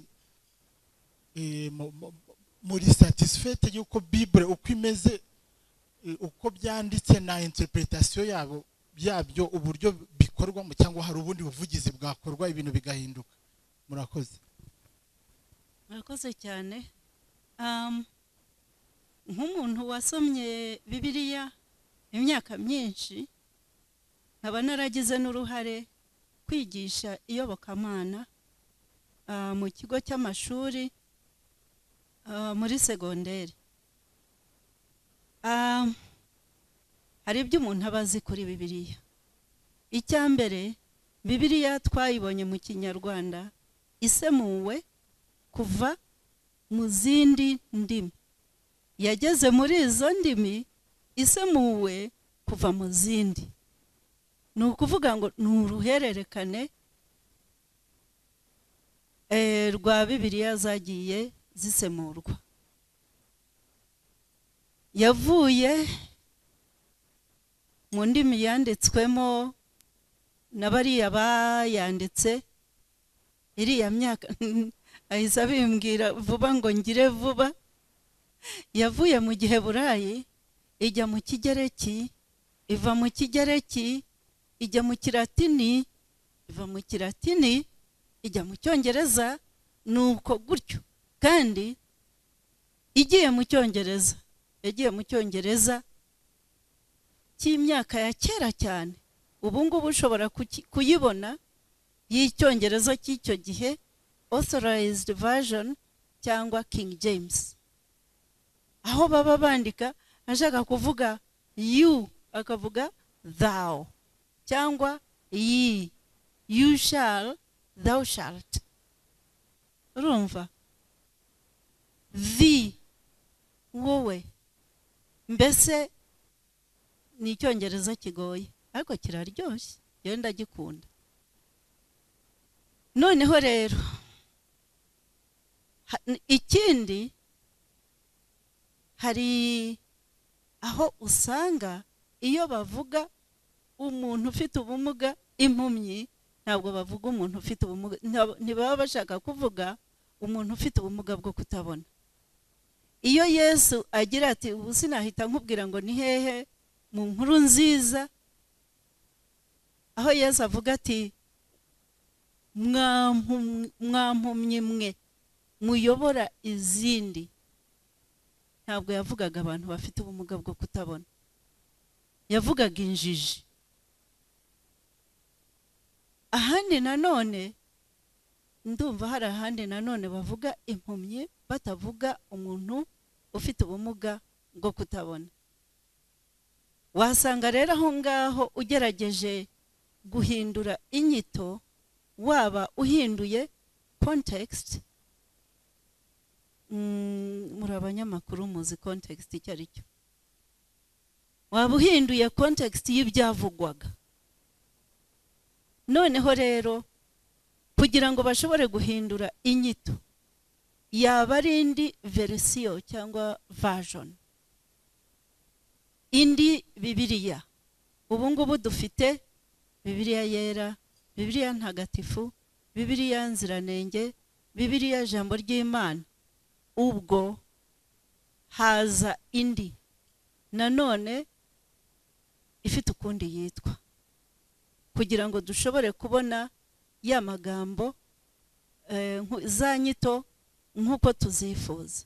eh, mu- mu- muri satisfait y'uko bibure uko imeze eh, uko byanditse na interpretation yabo byabyo uburyo bikorwamo cyangwa hari ubundi buvugizi bwakorwa ibintu bigahinduka murakoze murakoze cyane Um, nk'umuntu wasomye bibiliya imyaka myinshi nkaba naragize n'uruhare kwigisha iyobokamana ah, mu kigo cy'amashuri ah, muri segonderi Ah, hari ibyo umuntu aba azi kuri bibiliya icya mbere bibiliya twayibonye mu kinyarwanda isemuwe kuva mu zindi ndimi yageze muri izo ndimi isemuwe kuva mu zindi ni ukuvuga ngo ni uruhererekane eh, rwa bibiliya zagiye zisemurwa yavuye mu ndimi yanditswemo na bariya bayanditse iriya myaka ahise abimbwira vuba ngo ngire vuba yavuye mu gihe burayi ijya mu kigereki iva mu kigereki ijya mu kiratini iva mu kiratini ijya mu cyongereza ni uko gutyo kandi igiye mu cyongereza yagiye mu cyongereza cy'imyaka ya kera cyane ubu ngubu ushobora kuki- kuyibona y'icyongereza cy'icyo gihe authorized version cyangwa king james aho baba bandika ashaka kuvuga you akavuga thou cyangwa ye you shall thou shalt urumva the wowe mbese ni icyongereza kigoye ariko kiraryoshye yewe ndagikunda noneho rero ha- n- ikindi hari aho usanga iyo bavuga umuntu ufite ubumuga impumyi ntabwo bavuga umuntu ufite ubumuga ntab- ntibaba bashaka kuvuga umuntu ufite ubumuga bwo kutabona iyo yesu agira ati ubu sinahita nkubwira ngo ni hehe mu nkuru nziza aho yesu avuga ati mwampumye mwe muyobora izindi ntabwo yavugaga abantu bafite ubumuga bwo kutabona yavugaga injiji ahandi nanone ndumva hari ahandi nanone bavuga impumyi batavuga umuntu ufite ubumuga bwo kutabona wasanga rero aho ngaho ugerageje guhindura inyito waba uhinduye kontekisiti muri abanyamakuru muzi kontekisiti icyo ari cyo waba uhinduye kontekisiti y'ibyavugwaga noneho rero kugira ngo bashobore guhindura inyito yaba ari indi verisiyo cyangwa vajoni indi bibiriya ubu ngubu dufite bibiriya yera bibiriya ntagatifu bibiriya nziranenge bibiriya jambo ry'imana ubwo haza indi nanone ifite ukundi yitwa kugira ngo dushobore kubona ya magambo za nyito nk'uko tuzifuza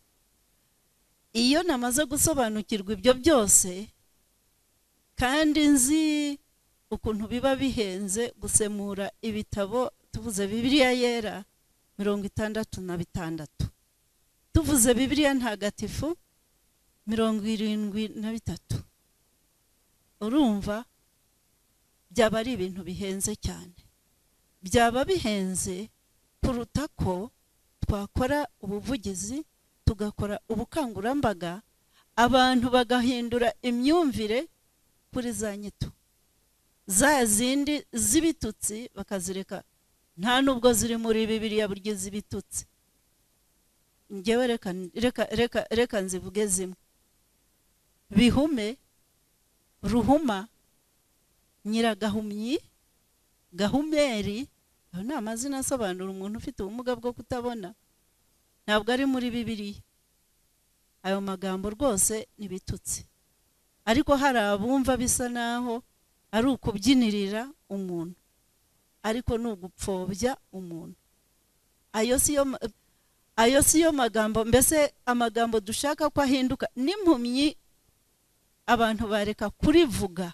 iyo namaze gusobanukirwa ibyo byose kandi nzi ukuntu biba bihenze gusemura ibitabo tuvuze bibiriya yera mirongo itandatu na bitandatu tuvuze bibiriya ntagatifu mirongo irindwi na bitatu urumva byaba ari ibintu bihenze cyane byaba bihenze kuruta ko twakora ubuvugizi tugakora ubukangurambaga abantu bagahindura imyumvire kuri za nyito za zindi z'ibitutsi bakazireka nta nubwo ziri muri bibiriya buryo z'ibitutsi ngewe reka nzivuge zimwe bihume ruhuma nyiragahumyi gahumeri ayo ni amazina asobanura umuntu ufite ubumuga bwo kutabona ntabwo ari muri bibiriya ayo magambo rwose ntibitutse ariko hari abumva bisa naho ari ukubyinirira umuntu ariko ni ugupfobya umuntu ayo si yo magambo mbese amagambo dushaka ko ahinduka n'impumyi abantu bareka kurivuga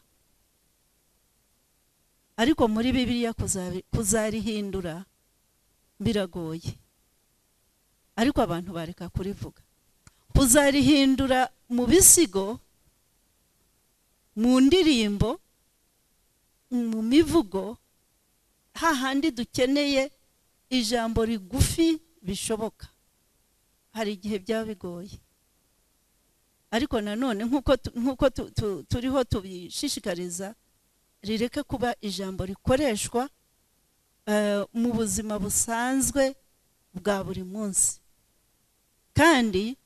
ariko muri bibiliya kuzarihindura biragoye ariko abantu bareka kurivuga kuzarihindura mu bisigo mu ndirimbo mu mivugo hahandi dukeneye ijambo rigufi bishoboka hari igihe byaba bigoye ariko nanone nk'uko turiho tubishishikariza rireke kuba ijambo rikoreshwa mu buzima busanzwe bwa buri munsi kandi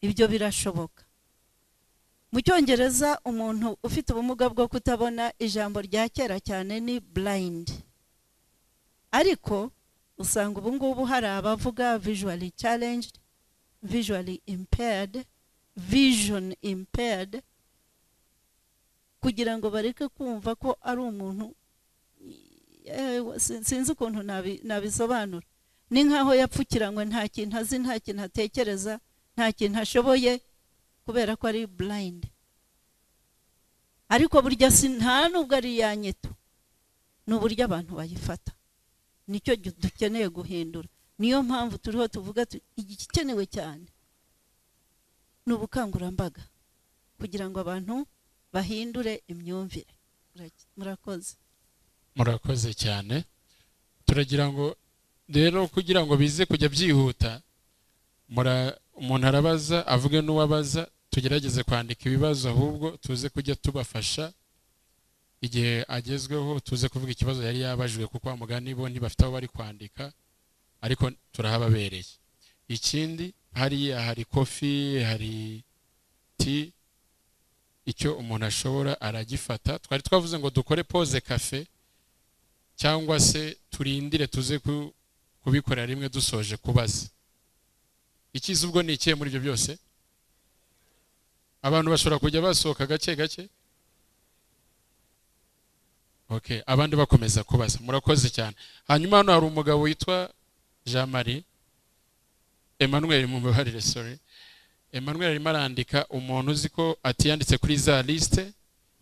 ibyo birashoboka mu cyongereza umuntu ufite ubumuga bwo kutabona ijambo rya kera cyane ni burayindi ariko usanga ubu ngubu hari abavuga visually challenged visually impaired vision impaired kugira ngo bareke kumva ko ari umuntu sinzi ukuntu nabisobanura ni nk'aho yapfukiranywe nta kintu azi nta kintu atekereza nta kintu ashoboye kubera ko ari burayindi ariko burya si nta nubwo ari iya nyito ni uburyo abantu bayifata nicyo dukeneye guhindura niyo mpamvu turiho tuvuga igikenewe cyane ni ubukangurambaga kugira ngo abantu bahindure imyumvire murakoze murakoze cyane turagira ngo rero kugira ngo bize kujya byihuta umuntu arabaza avuge n'uwabaza tugerageze kwandika ibibazo ahubwo tuze kujya tubafasha igihe agezweho tuze kuvuga ikibazo yari yabajijwe kuko mugani bo ntibafite aho bari kwandika ariko turahababereye ikindi hariya hari kofi hari ti icyo umuntu ashobora aragifata twari twavuze ngo dukore pose kafe cyangwa se turindire tuze kubikorera rimwe dusoje kubaza ikiza ubwo ni ikihe muri ibyo byose abantu bashobora kujya basohoka gake gake okay abandi bakomeza kubaza murakoze cyane hanyuma hano hari umugabo witwa jean marie emmanuel mubabarire sorry emmanuel arimo arandika umuntu uzi ko atiyanditse kuri za lisite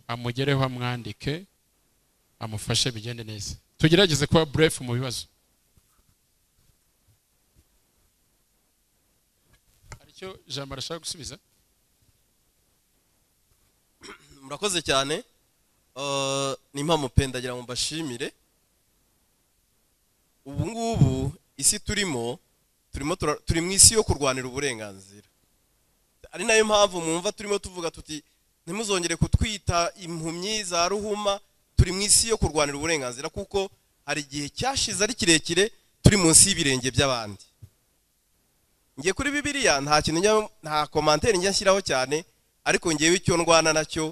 amugereho amwandike amufashe bigende neza tugerageze kuba burefu mu bibazo hari icyo jambo arashaka gusubiza murakoze cyane Eh, ni impamo pe ndagira ngo mbashimire ubu ngubu isi turimo turimo tura- turi mu isi yo kurwanira uburenganzira ari nayo mpamvu mwumva turimo tuvuga tuti ntimuzongere kutwita impumyi za ruhuma turi mu isi yo kurwanira uburenganzira kuko hari igihe cyashize ari kirekire turi munsi y'ibirenge by'abandi ngiye kuri bibiliya nta kintu njya- nta komanteri njya nshyiraho cyane ariko ngewe icyo ndwana nacyo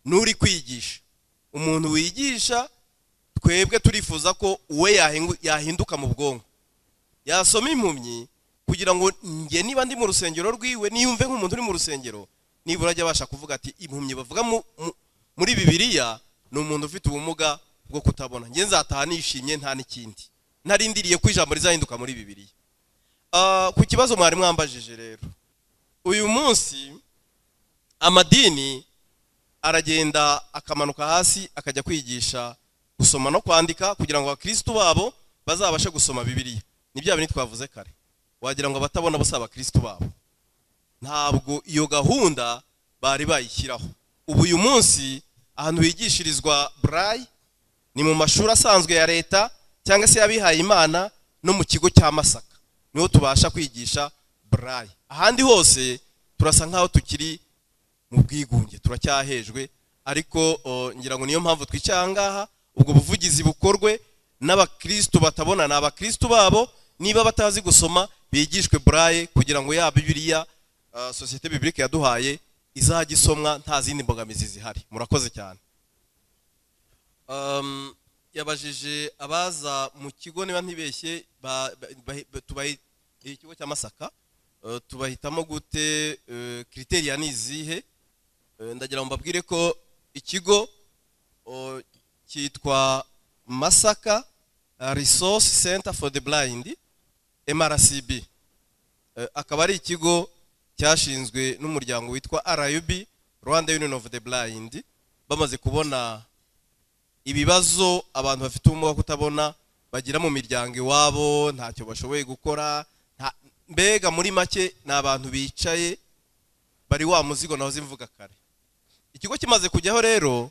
n'uri kwigisha umuntu wigisha twebwe turifuza ko uwe yahingu- yahinduka mu bwonko yasoma impumyi kugira ngo njye niba ndi mu rusengero rwiwe niyumve nk'umuntu uri mu rusengero nibura ajya abasha kuvuga ati impumyi bavuga mu- mu- muri bibiliya ni umuntu ufite ubumuga bwo kutabona njye nzataha nishimye nta n'ikindi narindiriye ko ijambo rizahinduka muri bibiliya Ah, ku kibazo mwari mwambajije rero uyu munsi amadini aragenda akamanuka hasi akajya kwigisha gusoma no kwandika kugira ngo abakristo babo bazabashe gusoma bibiliya ni bya bintu twavuze kare wagira ngo abatabona bose abakristo babo ntabwo iyo gahunda bari bayishyiraho ubu uyu munsi ahantu higishirizwa burayi ni mu mashuri asanzwe ya leta cyangwa se y'abihaye imana no mu kigo cya masaka niho tubasha kwigisha burayi ahandi hose turasa nk'aho tukiri mu bwigunge turacyahejwe ariko o, ngira ngo niyo mpamvu twicaye ahangaha ubwo buvugizi bukorwe n'abakristu batabona ni abakristu babo niba batazi gusoma bigishwe buraye kugira ngo ya bibiliya ah, sosiyete bibilike yaduhaye izajya isomwa nta zindi mbogamizi zihari murakoze cyane Um, yabajije abaza mu kigo niba ntibeshye ba- ba- ba- ba- tubahi- ikigo cya masaka eh, tubahitamo gute eh, kriteriya ni izihe Eh, ndagira ngo mbabwire ko ikigo oh, cyitwa masaka eh, resource center for the blind mrcb Eh, akaba ari ikigo cyashinzwe n'umuryango witwa rub rwanda union of the blind bamaze kubona ibibazo abantu bafite ubumuga bwo kutabona bagira mu miryango iwabo ntacyo bashoboye gukora nta- mbega muri make ni abantu bicaye bari wa muzigo nahoze mvuga kare ikigo kimaze kujyaho rero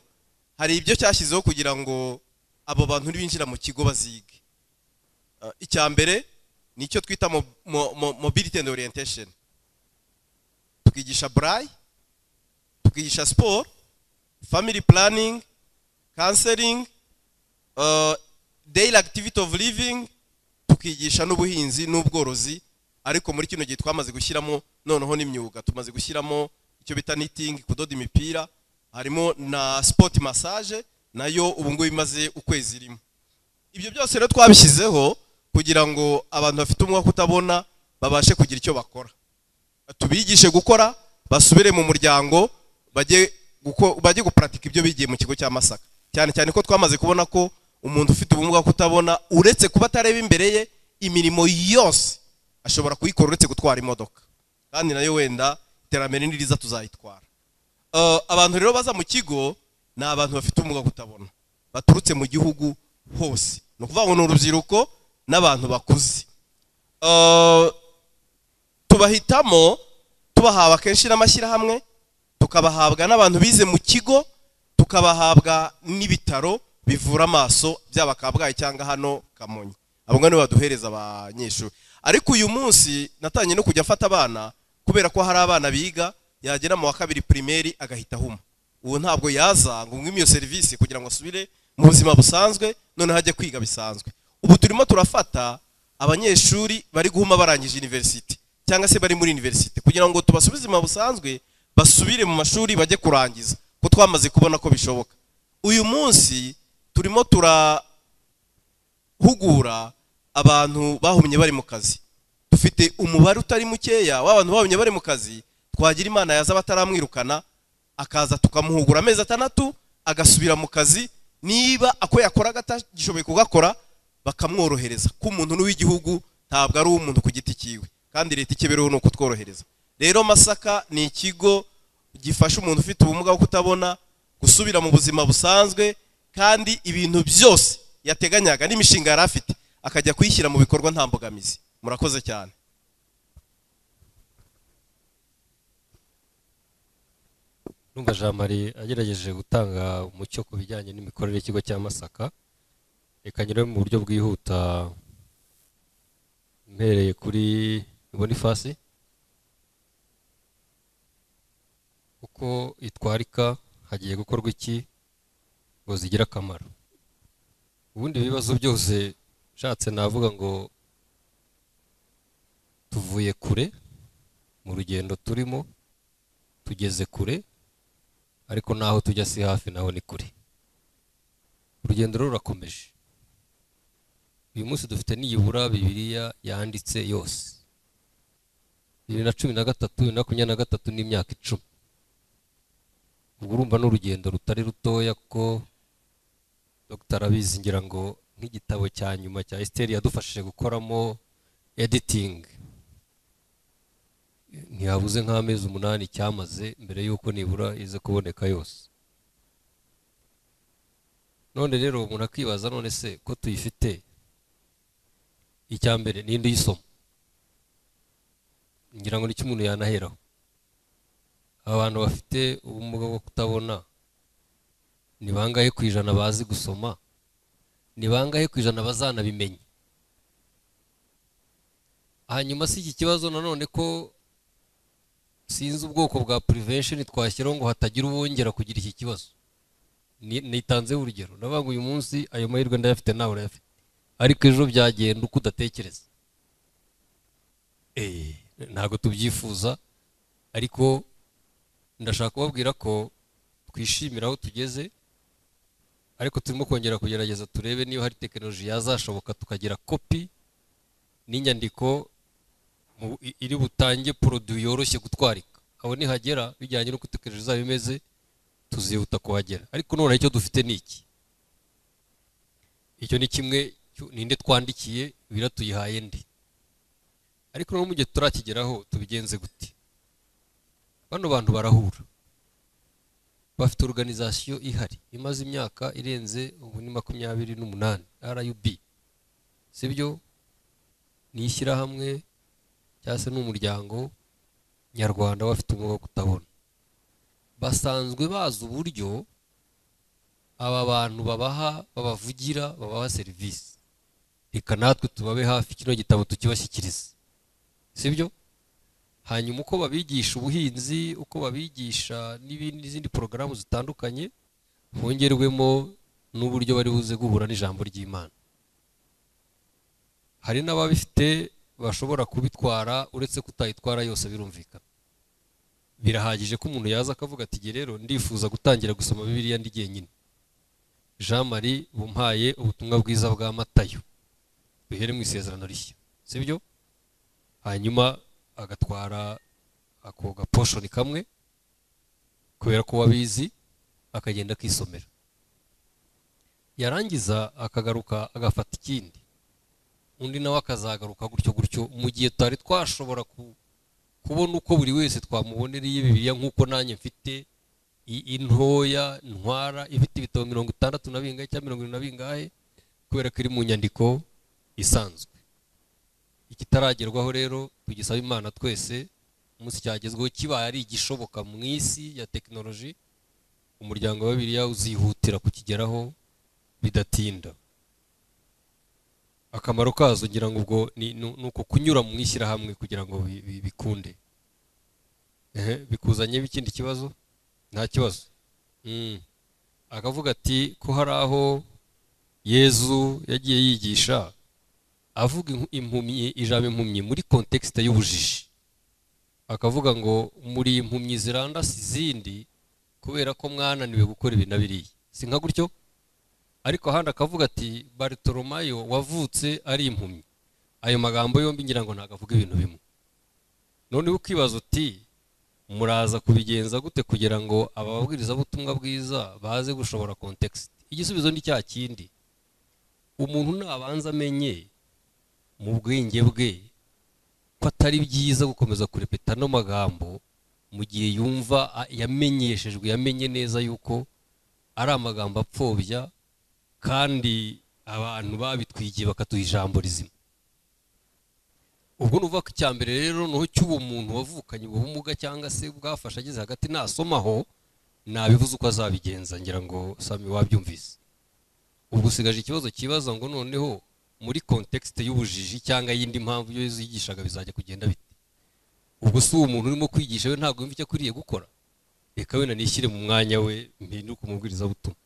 hari ibyo cyashyizeho kugira ngo abo bantu nibinjira mu kigo bazige Ah, icya mbere ni icyo twita mo- mo- mo- mobility and orientation tukigisha burayi tukigisha siporo family planning counseling uh, daily activity of living tukigisha n'ubuhinzi n'ubworozi ariko muri kino gihe twamaze gushyiramo noneho n'imyuga tumaze gushyiramo icyo bita knitting kudoda imipira harimo na sport massage nayo ubu ngubu imaze ukwezi irimo ibyo byose rero twabishyizeho kugira ngo abantu bafite umwuka kutabona babashe kugira icyo bakora tubigishe gukora basubire mu muryango bajye guko- bajye guparatika ibyo bigiye mu kigo cya masaka cyane cyane ko twamaze kubona ko umuntu ufite ubumuga bwo kutabona uretse kuba atareba imbere ye imirimo yose ashobora kuyikora uretse gutwara imodoka kandi nayo wenda iterambere niriza tuzayitwara Eh, abantu rero baza mu kigo ni abantu bafite ubumuga bwo kutabona baturutse mu gihugu hose ni ukuvuga ngo ni urubyiruko n'abantu bakuze Eh, tubahitamo tubahawe akenshi n'amashyirahamwe tukabahabwa n'abantu bize mu kigo tukabahabwa n'ibitaro bivura amaso byaba kabgayi cyangwa hano kamonyi abo ngabo nibo baduhereza abanyeshuri ariko uyu munsi natangiye no kujya afata abana kubera ko hari abana biga yagera mu wa kabiri pirimeri agahita ahuma ubu ntabwo yaza ngo ngwime iyo serivisi kugira ngo asubire mu buzima busanzwe noneho ajye kwiga bisanzwe ubu turimo turafata abanyeshuri bari guhuma barangije university cyangwa se bari muri university kugira ngo tubasubize mu busanzwe basubire mu mashuri bajye kurangiza ko twamaze kubona ko bishoboka uyu munsi turimo turahugura abantu bahumye bari mu kazi dufite umubare utari mukeya w'abantu bahumye bari mu kazi twagira imana yaza bataramwirukana akaza tukamuhugura amezi atandatu agasubira mu kazi niba ako yakoraga atagishoboye kugakora bakamworohereza ko umuntu n'uw'igihugu ntabwo ari uw'umuntu ku giti cyiwe kandi leta icyo ibiroho ni ukutworohereza rero masaka ni ikigo gifasha umuntu ufite ubumuga bwo kutabona gusubira mu buzima busanzwe kandi ibintu byose yateganyaga n'imishinga yari afite akajya kuyishyira mu bikorwa nta mbogamizi murakoze cyane numva jean marie agerageje gutanga umucyo ku bijyanye n'imikorere y'ikigo cya masaka reka nyure mu buryo bwihuta mpereye kuri bonifasi uko itwarika hagiye gukorwa iki ngo zigire akamaro ubundi ibibazo byose nshatse navuga ngo tuvuye kure mu rugendo turimo tugeze kure ariko naho tujya si hafi naho ni kure urugendo rero rurakomeje uyu munsi dufite niyibura bibiriya yanditse yose bibiri na cumi na gatatu bibiri na makumyabiri na gatatu n'imyaka icumi ubwo urumva ni urugendo rutari rutoya kuko dr arabizi ngira ngo nk'igitabo cya nyuma cya esiteri yadufashije gukoramo editingi ntiyabuze nk'amezi umunani cyamaze mbere y'uko nibura ize kuboneka yose none rero umuntu akibaza none se ko tuyifite icya mbere n'indi y'isoma ngira ngo nicyo umuntu yanaheraho abantu bafite ubumuga bwo kutabona ni bangahe ku ijana bazi gusoma ni bangahe ku ijana bazanabimenya hanyuma si iki kibazo nanone ko sinzi ubwoko bwa purivesheni twashyiraho ngo hatagira uwongera kugira iki kibazo nitanzeho urugero ndavuga ngo uyu munsi ayo mahirwe ndayafite nawe urayafite ariko ejo byagenda uko udatekereza ntabwo tubyifuza ariko ndashaka kubabwira ko twishimira aho tugeze ariko turimo kongera kugerageza turebe niba hari tekinoloji yazashoboka tukagira kopi n'inyandiko iri butange poroduwi yoroshye gutwarika aho nihagera bijyanye n'uko tekinoloji izaba imeze tuzihuta kuhagera ariko none icyo dufite ni iki icyo ni kimwe ninde twandikiye bira tuyihaye ndi ariko noneho mu gihe turakigeraho tubigenze gute bano bantu barahura bafite organizasiyo ihari imaze imyaka irenze ubu ni makumyabiri n'umunani rub sibyo ni ishyirahamwe cyangwa se n'umuryango nyarwanda w'abafite ubumuga bwo kutabona basanzwe bazi uburyo aba bantu babaha babavugira babaha serivisi reka natwe tubabe hafi kino gitabo tukibashyikiriza sibyo hanyuma uko babigisha ubuhinzi uko babigisha n'izindi porogaramu zitandukanye hongerwemo n'uburyo bari buze guhura n'ijambo ry'imana hari n'ababifite bashobora kubitwara uretse kutayitwara yose birumvikana birahagije ko umuntu yaza akavuga ati nge rero ndifuza gutangira gusoma bibiriya ndi jyenyine jean marie bumpaye ubutumwa bwiza bwa matayo duhere mu isezerano rishya sibyo hanyuma agatwara ako gaposhoni kamwe kubera ko wabizi akagenda akisomera yarangiza akagaruka agafata ikindi undi nawe akazagaruka gutyo gutyo mu gihe tutari twashobora kubona uko buri wese twamubonereye bibiriya nk'uko nanjye mfite intoya ntwara ifite ibitabo mirongo itandatu na bingahe cyangwa mirongo irindwi na bingahe kubera ko iri mu nyandiko isanzwe ikitaragerwaho rero tugisaba imana twese umunsi cyagezweho kibaye ari igishoboka mu isi ya tekinoloji umuryango wa bibiriya uzihutira kukigeraho bidatinda akamaro kazo ngira ngo ubwo ni uko kunyura mu ishyirahamwe kugira ngo bikunde bikuzanyeho ikindi kibazo nta kibazo akavuga ati ko hari aho yezu yagiye yigisha avuga impumyi ijambo impumyi muri kontekisite y'ubujiji akavuga ngo muri impumyi zirandasi izindi kubera ko mwananiwe gukora ibi na biriya si nka gutyo ariko ahandi akavuga ati barutoromayo wavutse ari impumyi ayo magambo yombi ngira ngo ntabwo avuga ibintu bimwe noneho ukibaza uti muraza kubigenza gute kugira ngo ababwirizabutumwa bwiza baze gushobora kontekisite igisubizo ni cya kindi umuntu nabanza amenye mu bwenge bwe ko atari byiza gukomeza kurepeta ano magambo mu gihe yumva a- yamenyeshejwe yamenye neza yuko ari amagambo apfobya kandi abantu babitwigiye bakaduha ijambo rizima ubwo nuvuga ko icya mbere rero ni cy'uwo muntu wavukanye ubumuga cyangwa se bwafashe ageze hagati nasomaho nabivuze uko azabigenza ngira ngo sami wabyumvise ubwo usigaje ikibazo kibaza ngo noneho muri kontekisite y'ubujiji cyangwa y'indi mpamvu iyo yigishaga bizajya kugenda bite ubwo si uwo muntu urimo kwigisha we ntabwo yumva icyo akwiriye gukora reka wenda nishyire mu mwanya we mpinduke umubwirizabutumwa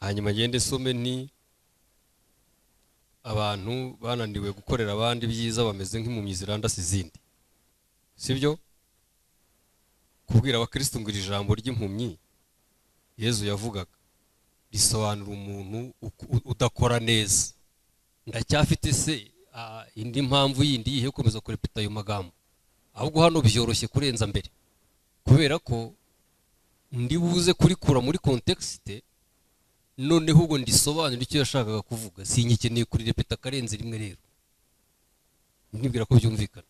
hanyuma ngende nsome nti abantu bananiwe gukorera abandi byiza bameze nk'impumyi zirandasa izindi sibyo kubwira abakristo ngo iri jambo ry'impumyi yezu yavugaga risobanura umuntu uku- u- udakora neza ndacyafite se ah, indi mpamvu yindi yihe yo gukomeza kurepeta ayo magambo ahubwo hano byoroshye kurenza mbere kubera ko ndi buze kurikura muri kontekisite noneho ubwo ndisobanura icyo yashakaga kuvuga sinyikeneye kurirepeta akarenze rimwe rero ntibwira ko byumvikana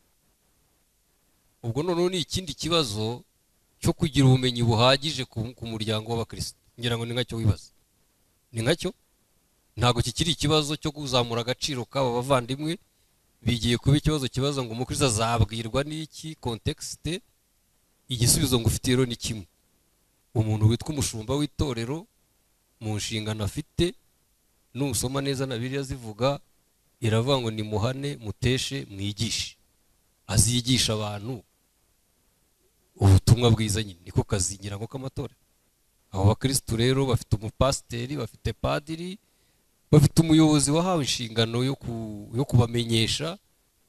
ubwo noneho ni ikindi kibazo cyo kugira ubumenyi buhagije ku, ku muryango w'abakristo ngira ngo ni nkacyo wibaza ni nkacyo ntabwo kikiri ikibazo cyo kuzamura agaciro k'aba bavandimwe bigiye kuba ikibazo kibaza ngo umukristo azabwirwa n'iki kontekisite igisubizo ngo ufite rero ni kimwe umuntu witwa umushumba w'itorero mu nshingano afite nusoma neza na biriya zivuga iravuga ngo nimuhane muteshe mwigishe azigisha abantu ubutumwa bwiza nyine niko kazi ngira ngo k'amatora abo bakirisitu rero bafite umupasiteri bafite padiri bafite umuyobozi wahawe inshingano yo ku- yo kubamenyesha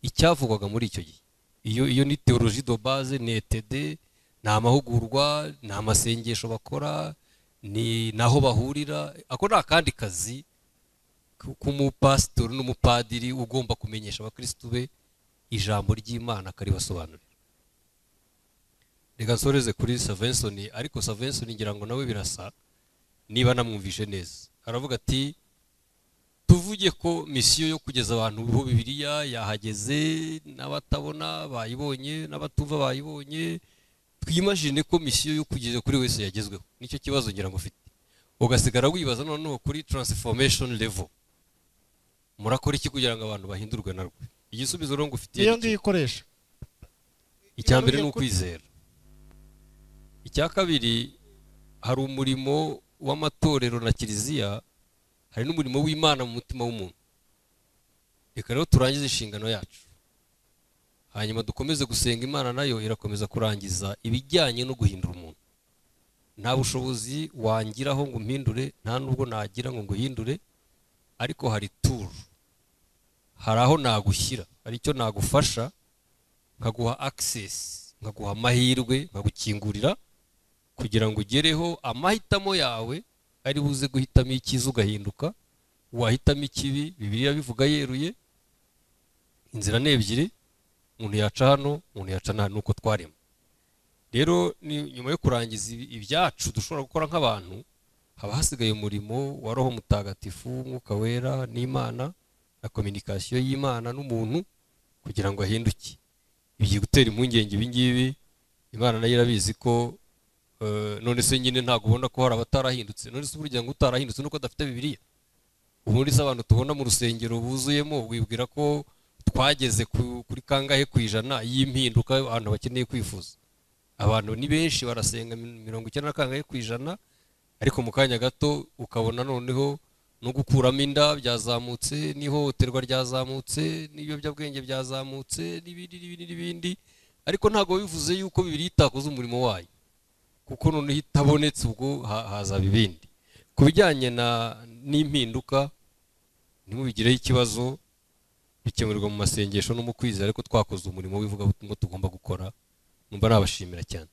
icyavugwaga muri icyo gihe iyo iyo ni teoloji do base ni etede ni amahugurwa ni amasengesho bakora ni naho bahurira ako ni akandi kazi ku- k'umupasitori n'umupadiri ugomba kumenyesha abakirisitu be ijambo ry'imana akaribasobanurira reka nsoreze kuri savensoni ariko savensoni ngira ngo nawe birasa niba namwumvishe neza aravuga ati tuvuge ko misiyo yo kugeza abantu ho bibiliya yahageze n'abatabona bayibonye n'abatumva bayibonye twimajine ko misiyo yo kugeza kuri wese yagezweho nicyo kibazo ngira ngo ufite ugasigara wibaza noneho kuri transformation level murakora iki kugira ngo abantu bahindurwe narwo igisubizo rero ngufitiye iyo ni iki? ngiyo ikoresha icya mbere ni ukwizera icya kabiri hari umurimo w'amatorero na kiliziya hari n'umurimo w'imana mu mutima w'umuntu reka rero turangize inshingano yacu hanyuma dukomeze gusenga imana nayo irakomeza kurangiza ibijyanye no guhindura umuntu nta bushobozi wangiraho ngo umpindure nta n'ubwo nagira ngo nguhindure ariko hari turu hari aho nagushyira hari icyo nagufasha nkaguha access nkaguha amahirwe nkagukingurira kugira ngo ugereho amahitamo yawe ari buze guhitamo icyiza ugahinduka wahitamo ikibi bibiliya bivuga yeruye inzira ni ebyiri umuntu yaca hano umuntu yaca nta nuko twarema rero ni nyuma yo kurangiza ibi- ibyacu dushobora gukora nk'abantu haba hasigaye umurimo wa roho mutagatifu umwuka wera n'imana na kominikasiyo y'imana n'umuntu kugira ngo ahinduke bigiye gutera impungenge ibingibi imana nayo irabizi ko eh, none se nyine ntabwo ubona ko hari abatarahindutse none se burya ngo utarahindutse nuko adafite bibiliya ubundi se abantu tubona mu rusengero buzuyemo wibwira ko twageze ku- kuri kangahe ku ijana y'impinduka abantu bakeneye kwifuza abantu ni benshi barasenga mi- mirongo icyenda na kangahe ku ijana ariko mu kanya gato ukabona noneho no gukuramo inda byazamutse n'ihohoterwa ryazamutse n'ibiyobyabwenge byazamutse n'ibindi n'ibindi n'ibindi ariko ntabwo bivuze yuko bibiri itakoze umurimo wayo kuko noneho itabonetse ubwo ha- hazaba ibindi ku bijyanye na- n'impinduka ntimubigireho ikibazo bikemurirwa mu masengesho no mu kwizera ariko twakoze umurimo w'ivugabutumwa tugomba gukora numva nabashimira cyane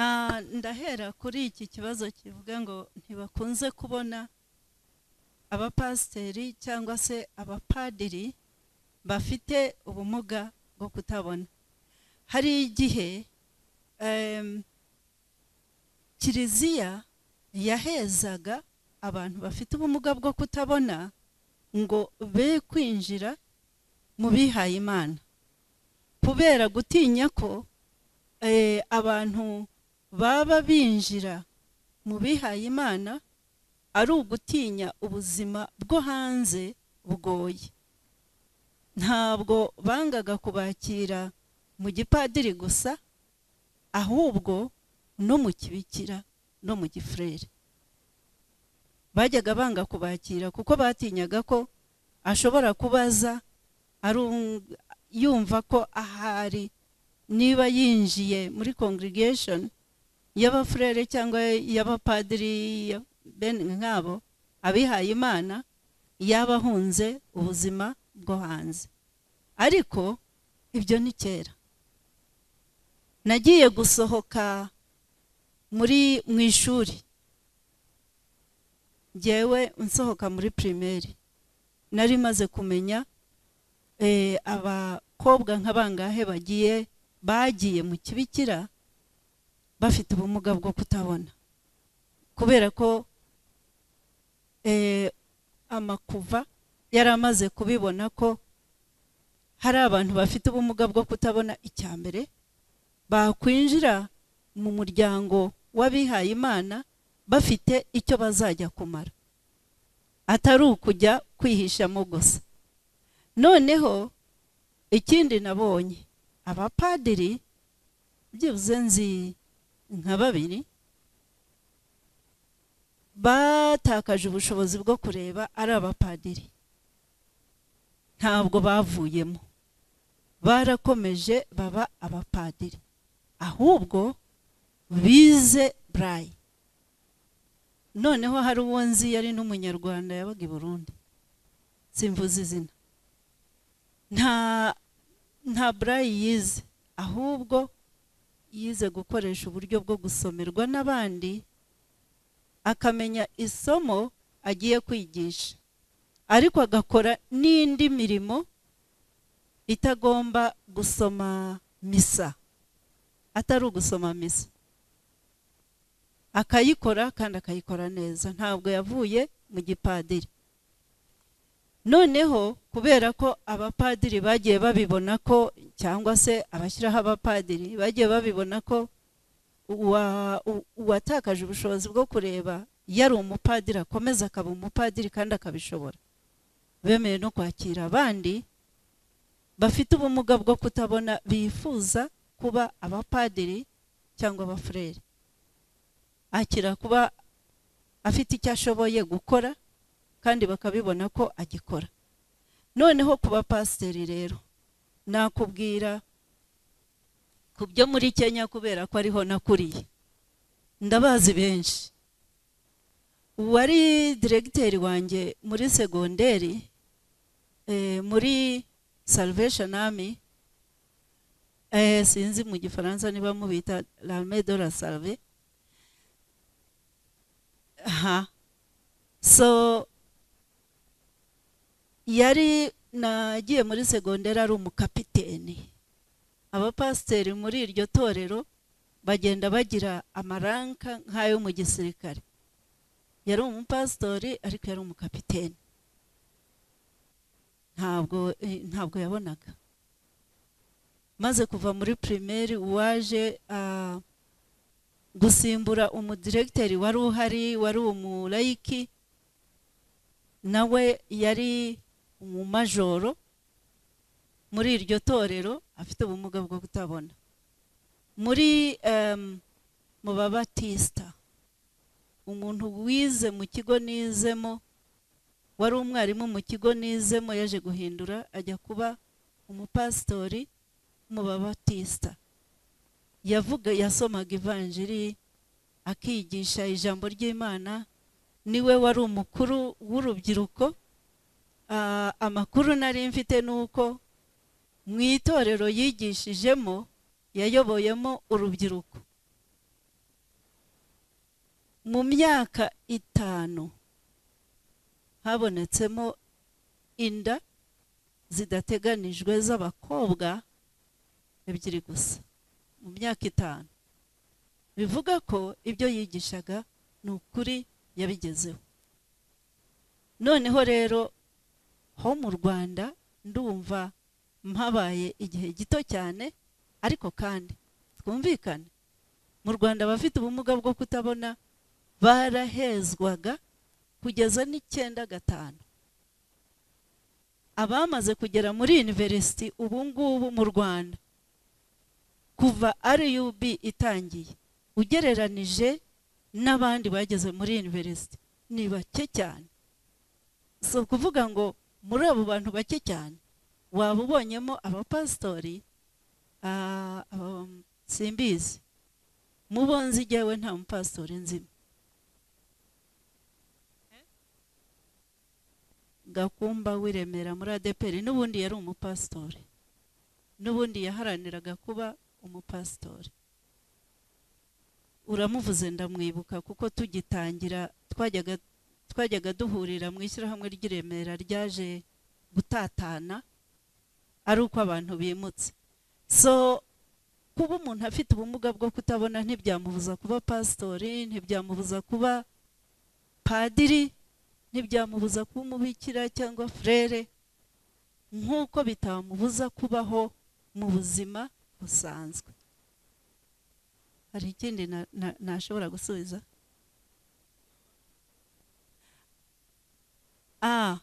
Ah, ndahera kuri iki kibazo kivuga ngo ntibakunze kubona abapasiteri cyangwa se abapadiri bafite ubumuga bwo kutabona hari igihe em, kiliziya yahezaga abantu bafite ubumuga bwo kutabona ngo be kwinjira mu bihaye imana kubera gutinya ko eh, abantu baba binjira mu bihaye imana ari ugutinya ubuzima bwo hanze bugoye ntabwo bangaga kubakira mu gipadiri gusa ahubwo no mu kibikira no mu gifurere bajyaga banga kubakira kuko batinyaga ko ashobora kubaza ari um- yumva ko ahari niba yinjiye muri congregation y'abafurere cyangwa y'abapadiri ya- bene nk'abo abihaye imana yaba ahunze ubuzima bwo hanze ariko ibyo ni kera nagiye gusohoka muri mu ishuri ngewe nsohoka muri pirimeri nari maze kumenya eh, abakobwa nka bangahe bagiye bagiye mu kibikira bafite ubumuga bwo kutabona kubera ko eh, amakuva yari amaze kubibona ko hari abantu bafite ubumuga bwo kutabona icya mbere bakwinjira mu muryango w'abihaye imana bafite icyo bazajya kumara atari ukujya kwihishamo gusa noneho ikindi nabonye abapadiri byibuze nzi nka babiri batakaje ubushobozi bwo kureba ari abapadiri ntabwo bavuyemo barakomeje baba abapadiri ahubwo bize burayi noneho hari uwo nzi yari n'umunyarwanda yabaga i burundi simvuze izina nta nta burayi yize ahubwo yize gukoresha uburyo bwo gusomerwa n'abandi akamenya isomo agiye kwigisha ariko agakora n'indi mirimo itagomba gusoma misa atari ugusoma misa akayikora kandi akayikora neza ntabwo yavuye mu gipadiri noneho kubera ko abapadiri bagiye babibona ko cyangwa se abashyiraho abapadiri bagiye babibona ko uwa- u- uwatakaje ubushobozi bwo kureba yari umupadiri akomeza akaba umupadiri kandi akabishobora bemeye no kwakira abandi bafite ubumuga bwo kutabona bifuza kuba abapadiri cyangwa abafurere akira kuba afite icyo ashoboye gukora kandi bakabibona ko agikora noneho ku bapasiteri rero nakubwira ku byo muri kenya kubera ko ariho nakuriye ndabazi benshi uwari diregiteri wanjye muri segonderi eh, muri salvation army eh, sinzi mu gifaransa niba mubita l'armée de la salve aha so yari nagiye muri segonderi ari umukapiteni abapasiteri muri iryo torero bagenda bagira amaranka nk'ayo mu gisirikare yari umupasitori ariko yari umukapiteni ntabwo eh, ntabwo yabonaga maze kuva muri pirimeri waje ah, gusimbura umudiregiteri wari uhari wari umulayiki nawe yari umumajoro muri iryo torero afite ubumuga bwo kutabona muri em, mu babatisita umuntu wize mu kigo nizemo wari umwarimu mu kigo nizemo yaje guhindura ajya kuba umupasitori mu babatisita yavuga yasomaga ivanjiri akigisha ijambo ry'imana niwe wari umukuru w'urubyiruko Ah, amakuru nari mfite ni uko mu itorero yigishijemo yayoboyemo urubyiruko mu myaka itanu habonetsemo inda zidateganijwe z'abakobwa ebyiri gusa mu myaka itanu bivuga ko ibyo yigishaga ni ukuri yabigezeho noneho rero ho mu rwanda ndumva mpabaye igihe gito cyane ariko kandi twumvikane mu rwanda abafite ubumuga bwo kutabona barahezwaga kugeza n'icyenda gatanu abamaze kugera muri univerisiti ubu ngubu mu rwanda kuva rub itangiye ugereranije n'abandi bageze muri univerisiti ni bake cyane si ukuvuga ngo muri abo bantu bake cyane waba ubonyemo abapasitori ah, um, simbizi mubonze ijyawe nta mupasitori nzima gakumba w'iremera muri adeperi n'ubundi yari umupasitori n'ubundi yaharaniraga kuba umupasitori uramuvuze ndamwibuka kuko tugitangira twajyaga twajyaga duhurira mu ishyirahamwe ry'iremera ryaje gutatana ari uko abantu bimutse so kuba umuntu afite ubumuga bwo kutabona ntibyamubuza kuba pasitori ntibyamubuza kuba padiri ntibyamubuza kuba umubikira cyangwa furere nk'uko bitamubuza kubaho mu buzima busanzwe hari ikindi na- na- nashobora gusubiza ah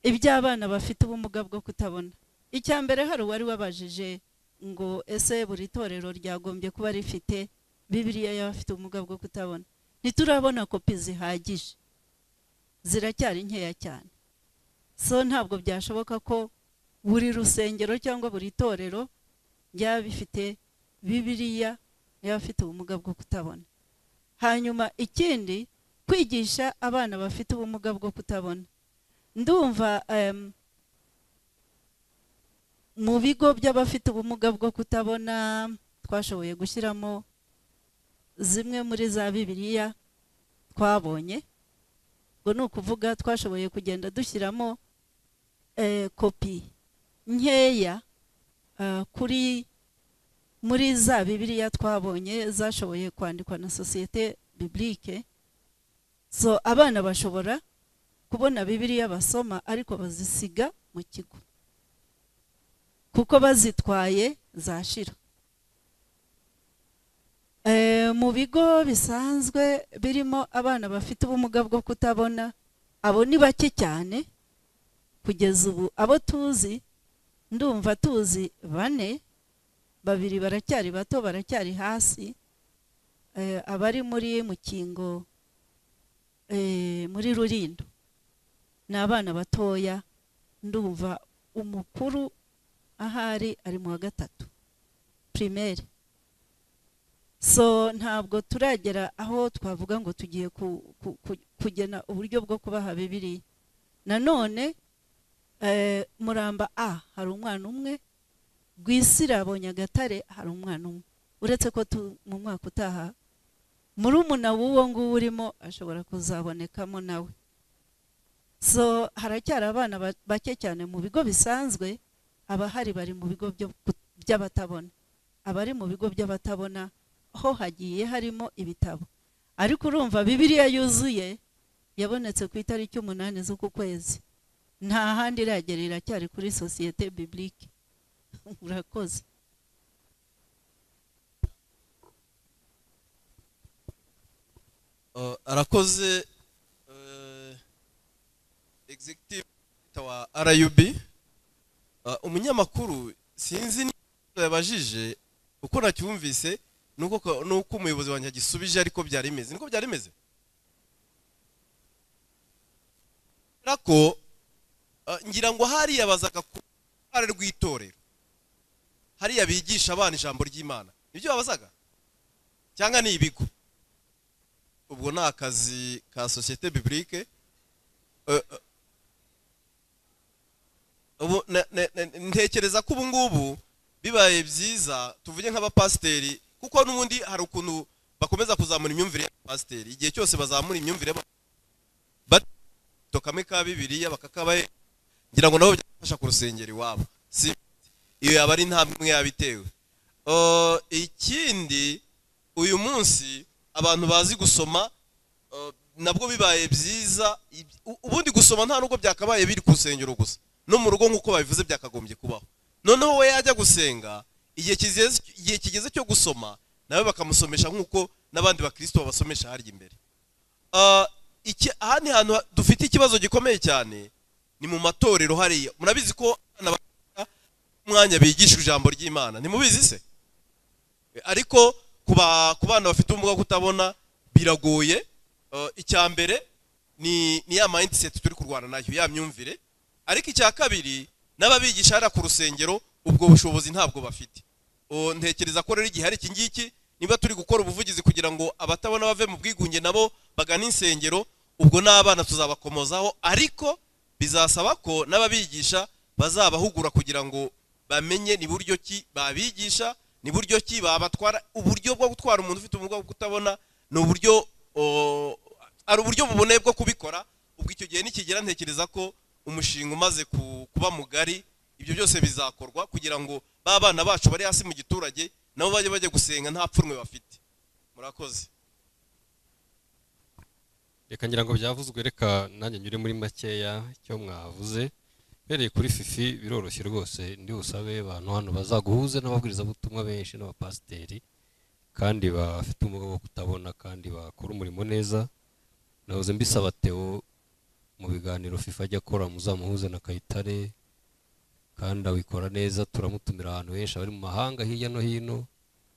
iby'abana bafite ubumuga bwo kutabona icya mbere hari uwari wabajije ngo ese buri torero ryagombye kuba rifite bibiriya y'abafite ubumuga bwo kutabona ntiturabona kopi zihagije ziracyari nkeya cyane so ntabwo byashoboka ko buri rusengero cyangwa buri torero ryaba bifite bibiriya y'abafite ubumuga bwo kutabona hanyuma ikindi kwigisha abana bafite ubumuga bwo kutabona ndumva em, mu bigo by'abafite ubumuga bwo kutabona twashoboye gushyiramo zimwe muri za bibiliya twabonye ngo ni ukuvuga twashoboye kugenda dushyiramo eh, kopi nkeya ah, kuri muri za bibiliya twabonye zashoboye kwandikwa na sosiyete bibilike so abana bashobora kubona bibiliya basoma ariko bazisiga mu kigo kuko bazitwaye zashira Eh, mu bigo bisanzwe birimo abana bafite ubumuga bwo kutabona abo ni bake cyane kugeza ubu abo tuzi ndumva tuzi bane babiri baracyari bato baracyari hasi eh, abari muri mukingo eh, muri rurindo ni abana batoya ndumva umukuru ahari ari mu wa gatatu primaire so ntabwo turagera aho twavuga ngo tugiye ku- ku- ku- kugena uburyo bwo kubaha bibiriya nanone eh, muramba a hari umwana umwe rwisirabo nyagatare hari umwana umwe uretse ko tu- mu mwaka utaha murumuna w'uwo nguwo urimo ashobora kuzabonekamo nawe so haracyari abana ba- bake cyane mu bigo bisanzwe abahari bari mu bigo byo- by'abatabona abari mu bigo by'abatabona ho hagiye harimo ibitabo ariko urumva bibiliya yuzuye yabonetse ku itariki umunani z'uku kwezi nta handi iragera iracyari kuri sosiyete bibilike murakoze Uh, arakoze uh, executive director wa RUB uh, umunyamakuru sinzi niba yabajije uko nacyumvise nuko ko- nuko umuyobozi wanjye agisubije ariko byari bimeze niko byari bimeze ariko uh, ngira ngo hariya bazaga ku ruhare rw'itorero hariya bigisha abana ijambo ry'imana nibyo babazaga cyangwa ni ibigo ubwo ni akazi ka sosiyete bibilike ubu ne- ne- ne- ntekereza ko ubu ngubu bibaye byiza tuvuge nk'abapasiteri kuko n'ubundi hari ukuntu bakomeza kuzamura imyumvire y'abapasiteri igihe cyose bazamura imyumvire bato kamwe ka bibiliya bakakabahe ngira ngo nabo byafasha ku rusengero iwabo si iyo yaba ari nta mwe yabitewe Eh, ikindi uyu munsi abantu bazi gusoma eh, nabwo bibaye byiza iby- u- ubundi gusoma nta nubwo byakabaye biri ku rusengero gusa no mu rugo nk'uko babivuze byakagombye kubaho noneho we yajya gusenga igihe kigeze igihe kigeze cyo gusoma nawe bakamusomesha nk'uko n'abandi bakirisito babasomesha harya imbere Ah, iki aha ni hantu ha- dufite ikibazo gikomeye cyane ni mu matorero hariya murabizi ko abana bakunda umwanya bigisha ijambo ry'imana ntimubizi se ariko ku ba- ku bana bafite ubumuga bwo kutabona biragoye Eh, icya mbere ni ni ya mindset turi kurwana nayo ya myumvire ariko icya kabiri n'ababigisha hariya ku rusengero ubwo bushobozi ntabwo bafite Oh, ntekereza ko rero igihe hari iki ngiki niba turi gukora ubuvugizi kugira ngo abatabona bave mu bwigunge nabo bagane insengero ubwo n'abana tuzabakomozaho ariko bizasaba ko n'ababigisha bazabahugura kugira ngo bamenye ni buryo ki babigisha ni buryo ki babatwara uburyo bwo gutwara umuntu ufite ubumuga bwo kutabona ni uburyo o, ari uburyo buboneye bwo kubikora ubwo icyo gihe nikigera ntekereza ko umushinga umaze ku- kuba mugari ibyo byose bizakorwa kugira ngo ba bana bacu bari hasi mu giturage nabo bajye bajya gusenga nta pfunwe bafite murakoze reka ngira ngo byavuzwe reka nanjye nyure muri makeya icyo mwavuze uhereye kuri fifi biroroshye rwose ndi busabe abantu hano bazaguhuze n'ababwirizabutumwa benshi n'abapasiteri kandi bafite umwuga wo kutabona kandi bakora umurimo neza nahoze mbisaba Theo mu biganiro fifa ajya akora muzamuhuze na kayitare kandi abikora neza turamutumira ahantu henshi abari mu mahanga hirya no hino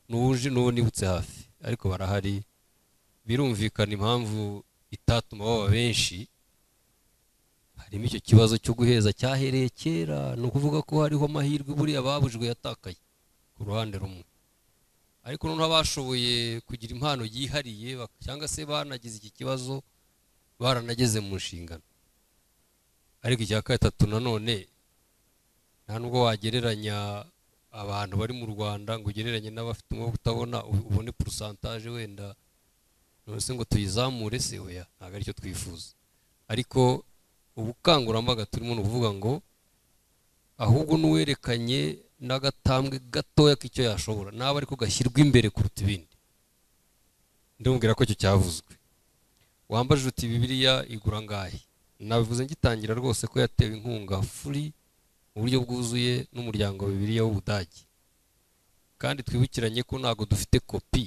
n'uje n'uwo nibutse hafi ariko barahari birumvikana impamvu itatuma baba benshi harimo icyo kibazo cyo guheza cyahereye kera ni ukuvuga ko hariho amahirwe buriya babujwe yatakaye ku ruhande rumwe ariko noneho abashoboye kugira impano yihariye bak- cyangwa se banagize iki kibazo baranageze mu nshingano ariko icya gatatu nanone nta nubwo wagereranya abantu bari mu rwanda ngo ugereranye n'abafite umwuga wo kutabona u- ubone porosantaje wenda nonese ngo tuyizamure se oya ntabwo aricyo twifuza ariko ubukangurambaga turimo nuvuga ngo ahubwo n'uwerekanye n'agatambwe gatoya k'icyo yashobora naba ariko gashyirwa imbere kuruta ibindi ndamubwira ko icyo cyavuzwe wambaje uti bibiliya igura ngahe nabivuze ngitangira rwose ko yatewe inkunga furi mu buryo bwuzuye n'umuryango wa bibiliya w'ubudage kandi twibukiranye ko ntabwo dufite kopi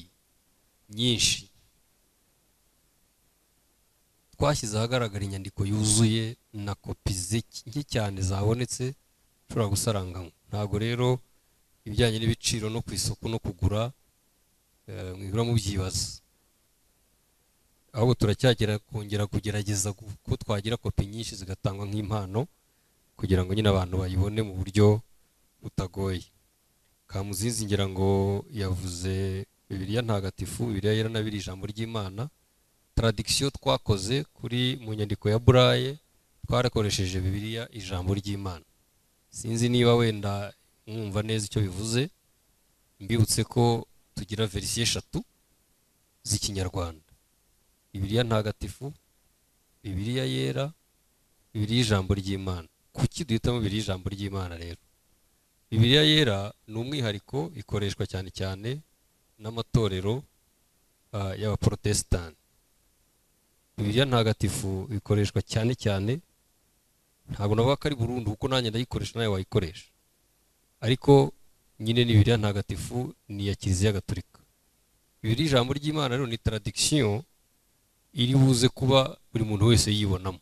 nyinshi twashyize ahagaragara inyandiko yuzuye na kopi zike nke cyane zabonetse ushobora gusarangamo ntabwo rero ibijyanye n'ibiciro no ku isoko no kugura eh, mwibura mubyibaza ahubwo turacyagera kongera kugerageza gu- ko twagira kopi nyinshi zigatangwa nk'impano kugira ngo nyine abantu bayibone mu buryo butagoye kamuzinzi ngira ngo yavuze bibiliya ntagatifu bibiliya yera n'abiri ijambo ry'imana taradikisiyo twakoze kuri mu nyandiko ya buraye twarakoresheje bibiliya ijambo ry'imana sinzi niba wenda mwumva neza icyo bivuze mbibutse ko tugira verisiyo eshatu z'ikinyarwanda bibiliya ntagatifu bibiliya yera bibiliya ijambo ry'imana kuki duhitamo bibiliya ijambo ry'imana rero bibiliya yera ni umwihariko ikoreshwa cyane cyane n'amatorero ah, y'abaporotesitanti bibiliya ntagatifu ikoreshwa cyane cyane ntabwo navuga ko ari burundu kuko nanjye ndayikoresha nawe wayikoresha ariko nyine ni bibiliya ntagatifu ni iya kiliziya gatolika bibiliya ijambo ry'imana rero ni taradikisiyo iri buze kuba buri muntu wese yibonamo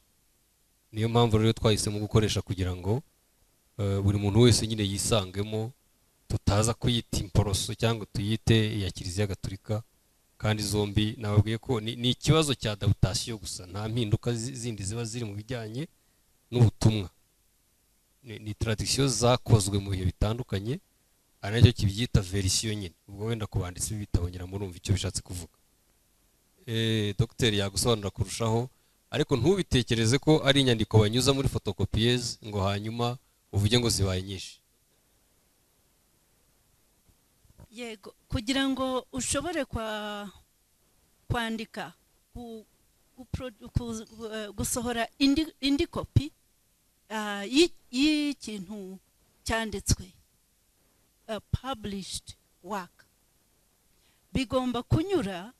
niyo mpamvu rero twahisemo gukoresha kugira ngo eh, buri muntu wese nyine yisangemo tutaza kuyita imporoso cyangwa tuyite iya kiliziya gatolika kandi zombi nababwiye ko ni ni ikibazo cya adaptation gusa nta mpinduka zi- zindi ziba ziri mu bijyanye n'ubutumwa ni, ni tradisiyo zakozwe mu bihe bitandukanye ari nacyo kibyita verisiyo nyine ubwo wenda ku banditsi b'ibitabo ngira murumva icyo bishatse kuvuga eh dogiteri yagusobanura kurushaho ariko ntubitekereze ko ari inyandiko banyuza muri photocopieuse ngo hanyuma uvuge ngo zibaye nyinshi yego kugira ngo ushobore kwa kwandika ku- ku produ- ku- eh, gusohora indi indi kopi ah, y'i- y'ikintu cyanditswe a published work bigomba kunyura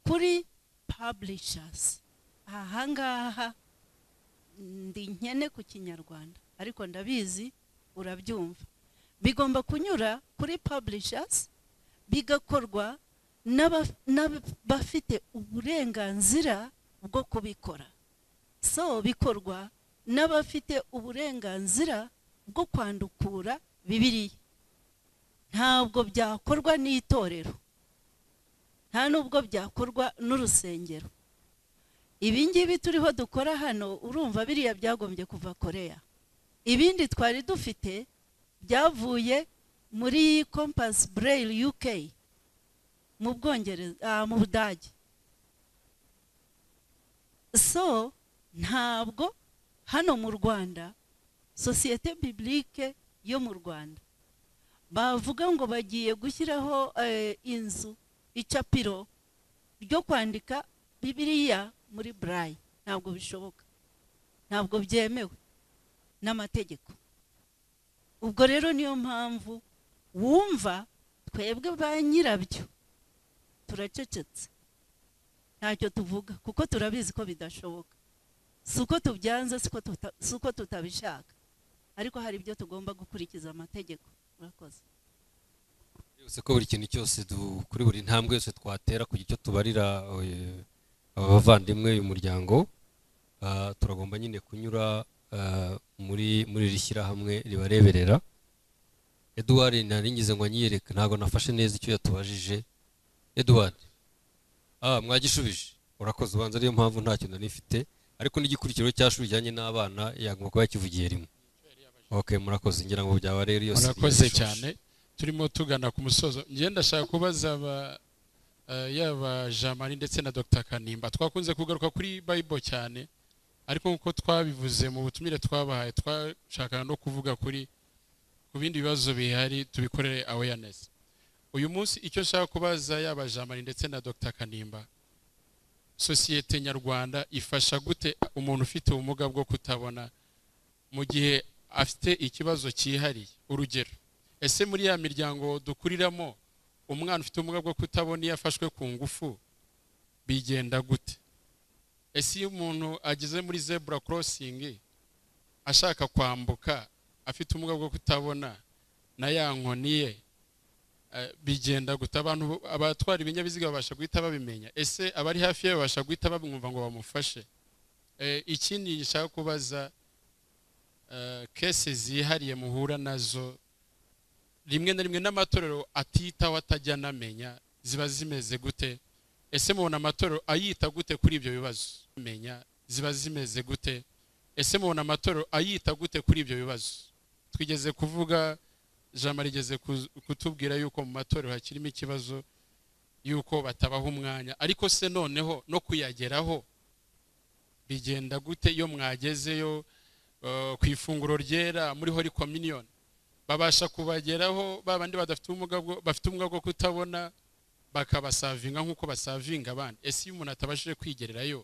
kuri publishers aha ngaha ndi nkene ku kinyarwanda ariko ndabizi urabyumva bigomba kunyura kuri publishers bigakorwa n'aba- n'abafite uburenganzira bwo kubikora so bikorwa n'abafite uburenganzira bwo kwandukura bibiliya ntabwo byakorwa n'itorero nta n'ubwo byakorwa n'urusengero ibi ngibi turiho dukora hano urumva biriya byagombye kuva koreya ibindi twari dufite byavuye muri kompasi bureyiri yuke mu bwongereza ah, mu budage so ntabwo hano mu rwanda sosiyete bibulike yo mu rwanda bavuga ngo bagiye gushyiraho eh, inzu icapiro ryo kwandika bibiliya muri burayi ntabwo bishoboka ntabwo byemewe n'amategeko ubwo rero niyo mpamvu wumva twebwe ba nyirabyo turacecetse ntacyo tuvuga kuko turabizi ko bidashoboka si uko tubyanze si uko tuta- si uko tutabishaka ariko hari ibyo tugomba gukurikiza amategeko murakoze byose ko buri kintu cyose du- kuri buri ntambwe yose twatera kugira icyo tubarira eh, aba bavandimwe uyu muryango ah, turagomba nyine kunyura ah, muri muri iri shyirahamwe ribareberera eduward naringize ngo anyiyereke ntabwo nafashe neza icyo yatubajije eduward ah, mwagishubije urakoze ubanza ariyo mpamvu nta kintu nari mfite ariko n'igikurikiro cy'ashuri rijyanye n'abana yagomba kuba yakivugiye rimwe ok murakoze ngira ngo byaba rero yose murakoze biyashushe. cyane turimo tugana ku musozo ngenda ndashaka kubaza aba eh, yaba jamari ndetse na dr kanimba twakunze kugaruka kuri bible cyane ariko nk'uko twabivuze mu butumire twabahaye twashakaga no kuvuga kuri ku bindi bibazo bihari tubikorere awareness uyu munsi icyo nshaka kubaza yaba jamari ndetse na dr kanimba sosiyete nyarwanda ifasha gute umuntu ufite ubumuga bwo kutabona mu gihe afite ikibazo cyihariye urugero ese muri ya miryango dukuriramo umwana ufite ubumuga bwo kutabona iyo afashwe ku ngufu bigenda gute ese iyo umuntu ageze muri zebura korosingi ashaka kwambuka afite ubumuga bwo kutabona na ya nkoni ye eh, bigenda gute abantu abatwara ibinyabiziga babasha guhita babimenya ese abari hafi ye babasha guhita bamwumva ngo bamufashe Eh, ikindi gishaka kubaza eh, kese zihariye muhura nazo rimwe na rimwe n'amatorero atitaho atajya anamenya ziba zimeze gute ese mubona amatorero ayita gute kuri ibyo bibazo menya ziba zimeze gute ese mubona amatorero ayita gute kuri ibyo bibazo twigeze kuvuga ijambo rigeze ku- kutubwira yuko mu matorero hakirimo ikibazo yuko batabaha umwanya ariko se noneho no kuyageraho bigenda gute iyo mwagezeyo eh, ku ifunguro ryera muri hori kominiyoni babasha kubageraho ba bandi badafite ubumuga bwo- bafite ubumuga bwo kutabona bakabasavinga nk'uko basavinga abandi ese iyo umuntu atabashije kwigererayo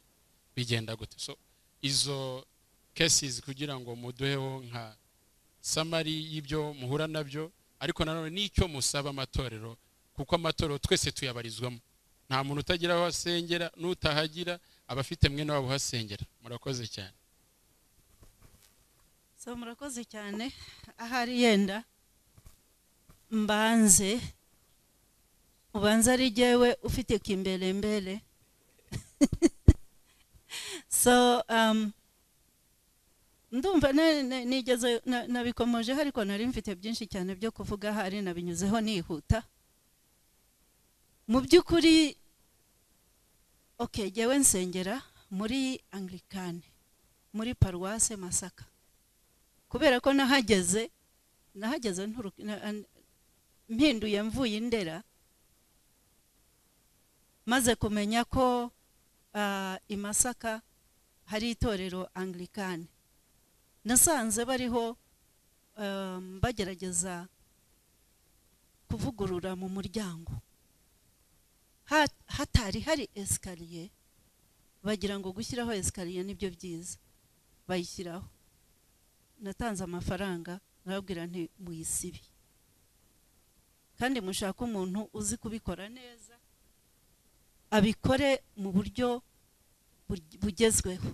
bigenda gute so izo cases kugira ngo muduheho nka samari y'ibyo muhura nabyo ariko nanone n'icyo musaba amatorero kuko amatorero twese tuyabarizwamo nta muntu utagira aho asengera n'utahagira abafite mwene wabo uhasengera murakoze cyane so murakoze cyane ahari yenda mbanze ubanza ari jyewe ufite kimbelembele so um, ndumva na- na- nigeze na- nabikomojeho ariko nari mfite byinshi cyane byo kuvuga ahari nabinyuzeho nihuta mu by'ukuri okay jyewe nsengera muri anglikane muri paruwase masaka kubera ko nahageze nahageze nturu- na- an- mpinduye mvuye indera maze kumenya ko ah, i masaka hari itorero anglikane nasanze bariho um, bagerageza kuvugurura mu muryango Ha- hatari hari esikariye bagira ngo gushyiraho esikariye nibyo byiza bayishyiraho natanze amafaranga nababwira nti muyisibi kandi mushake umuntu uzi kubikora neza abikore mu buryo bu- bugezweho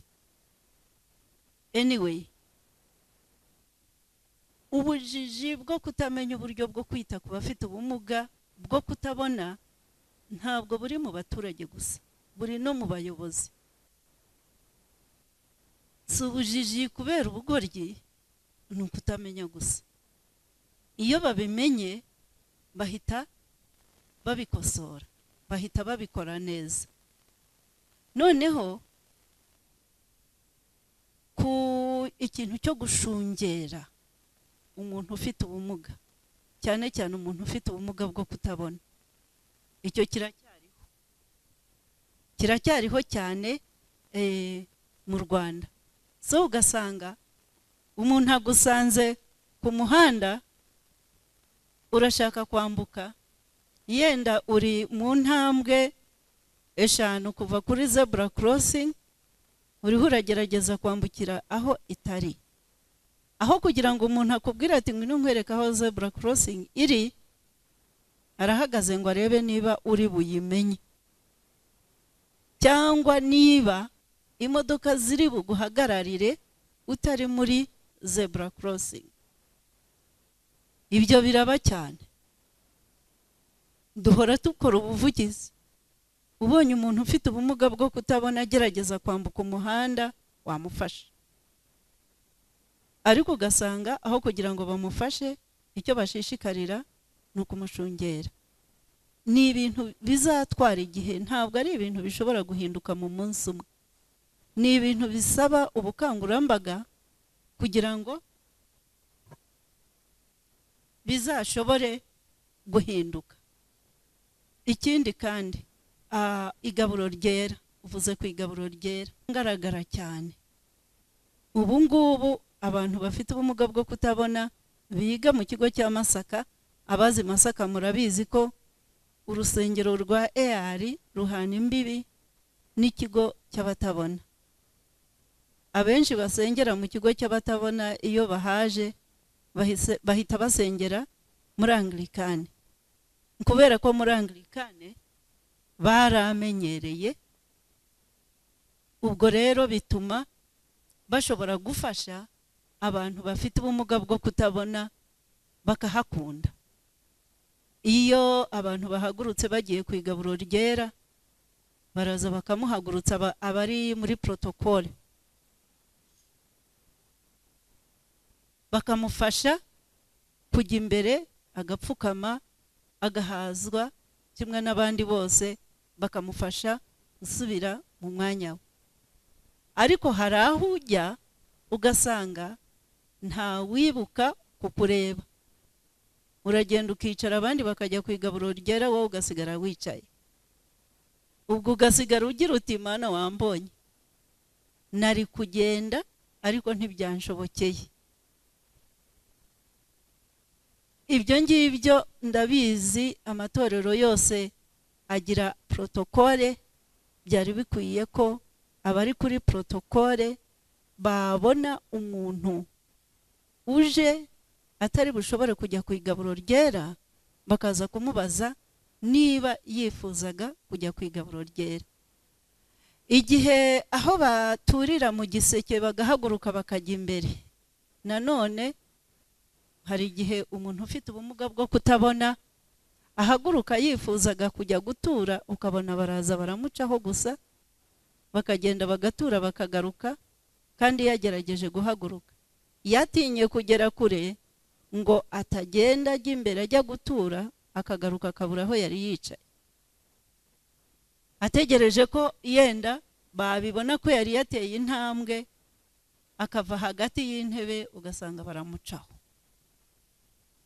anyway ubujiji bwo kutamenya uburyo bwo kwita ku bafite ubumuga bwo kutabona ntabwo buri mu baturage gusa buri no mu bayobozi si ubujiji kubera ubugoryi ni ukutamenya gusa iyo babimenye bahita babikosora bahita babikora neza noneho ku ikintu cyo gushungera umuntu ufite ubumuga cyane cyane umuntu ufite ubumuga bwo kutabona icyo kiracyariho kiracyariho cyane eh, mu rwanda so ugasanga umuntu agusanze ku muhanda urashaka kwambuka yenda uri mu ntambwe eshanu kuva kuri zebura korosingi uriho uragerageza kwambukira aho itari aho kugira ngo umuntu akubwire ati ngwino nkwereke aho zebura korosingi iri arahagaze ngo arebe niba uri buyimenye cyangwa niba imodoka ziri buguhagararire utari muri zebura korosingi ibyo biraba cyane duhora dukora ubuvugizi ubonye umuntu ufite ubumuga bwo kutabona agerageza kwambuka umuhanda wamufasha ariko ugasanga aho kugira ngo bamufashe icyo bashishikarira ni ukumushungera ni ibintu bizatwara igihe ntabwo ari ibintu bishobora guhinduka mu munsi umwe ni ibintu bisaba ubukangurambaga kugira ngo bizashobore guhinduka ikindi kandi ah, igaburo ryera uvuze ku igaburo ryera ngaragara cyane ubu ngubu abantu bafite ubumuga bwo kutabona biga mu kigo cya masaka abazi masaka murabizi ko urusengero rwa ar ruhana imbibi n'ikigo cy'abatabona abenshi basengera mu kigo cy'abatabona iyo bahaje bahise- bahita basengera muri anglikani kubera ko muri anglikani baramenyereye ubwo rero bituma bashobora gufasha abantu bafite ubumuga bwo kutabona bakahakunda iyo abantu bahagurutse bagiye ku igaburo ryera baraza bakamuhagurutsa aba- abari muri porotokole bakamufasha kujya imbere agapfukama agahazwa kimwe n'abandi bose bakamufasha gusubira mu mwanya we ariko hari aho ujya ugasanga ntawibuka kukureba uragenda ukicara abandi bakajya ku igaburo ryera wowe ugasigara wicaye ubwo ugasigara ugira uti mana wambonye nari kugenda ariko ntibyanshobokeye ibyo ngibyo ndabizi amatorero yose agira protokole byari bikwiye ko abari kuri protokole babona umuntu uje atari bushobore kujya ku igaburo ryera bakaza kumubaza niba yifuzaga kujya ku igaburo ryera igihe aho baturira mu giseke bagahaguruka bakajya imbere nanone hari igihe umuntu ufite ubumuga bwo kutabona ahaguruka yifuzaga kujya gutura ukabona baraza baramucaho gusa bakagenda bagatura bakagaruka kandi yagerageje guhaguruka yatinye kugera kure ngo atagenda ajya imbere ajya gutura akagaruka akabura aho yari yicaye ategereje ko yenda babibona ko yari yateye intambwe akava hagati y'intebe ugasanga baramucaho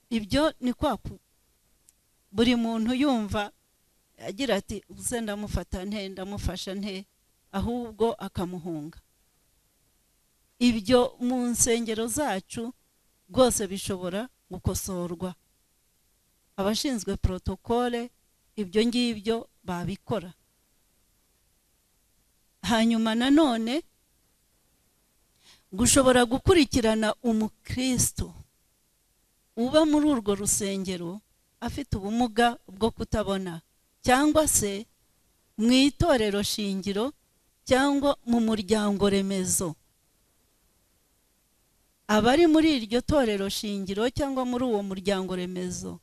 ibyo ni kwa ku buri muntu yumva agira ati ubuse ndamufata nte ndamufasha nte ahubwo akamuhunga ibyo mu nsengero zacu rwose bishobora gukosorwa abashinzwe porotokole ibyo ngibyo babikora hanyuma nanone gushobora gukurikirana umukristo uba muri urwo rusengero afite ubumuga bwo kutabona cyangwa se mu itorero shingiro cyangwa mu muryango remezo abari muri iryo torero shingiro cyangwa muri uwo muryango remezo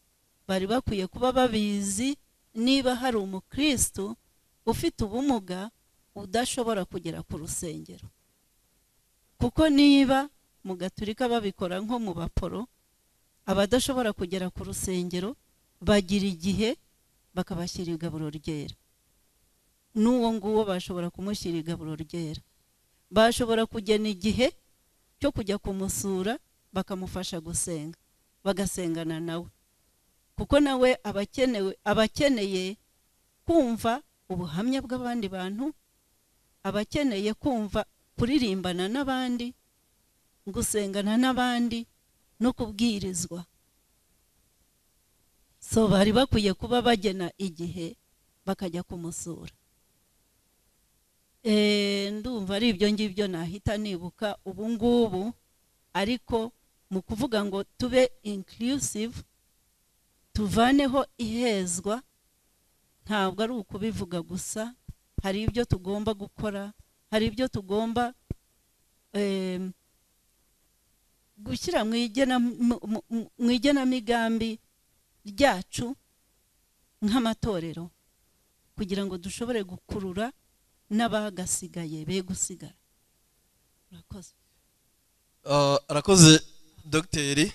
bari bakwiye kuba babizi niba hari umukristo ufite ubumuga udashobora kugera ku rusengero kuko niba mu gaturika babikora nko mu baporo abadashobora kugera ku rusengero bagira igihe bakabashyira igaburo ryera n'uwo nguwo bashobora kumushyira igaburo ryera bashobora kugena igihe cyo kujya kumusura bakamufasha gusenga bagasengana nawe kuko nawe abakenewe abakeneye kumva ubuhamya bw'abandi bantu abakeneye kumva kuririmbana n'abandi gusengana n'abandi no kubwirizwa so bari bakwiye kuba bagena igihe bakajya kumusura ndumva ari ibyo ngibyo nahita nibuka ubu ngubu ariko mu kuvuga ngo tube inclusive tuvaneho ihezwa ntabwo ari ukubivuga gusa hari ibyo tugomba gukora hari ibyo tugomba gushyira mu igenamigambi ryacu nk'amatorero kugira ngo dushobore gukurura n'abagasigaye be gusigara murakoze Ah, arakoze dogiteri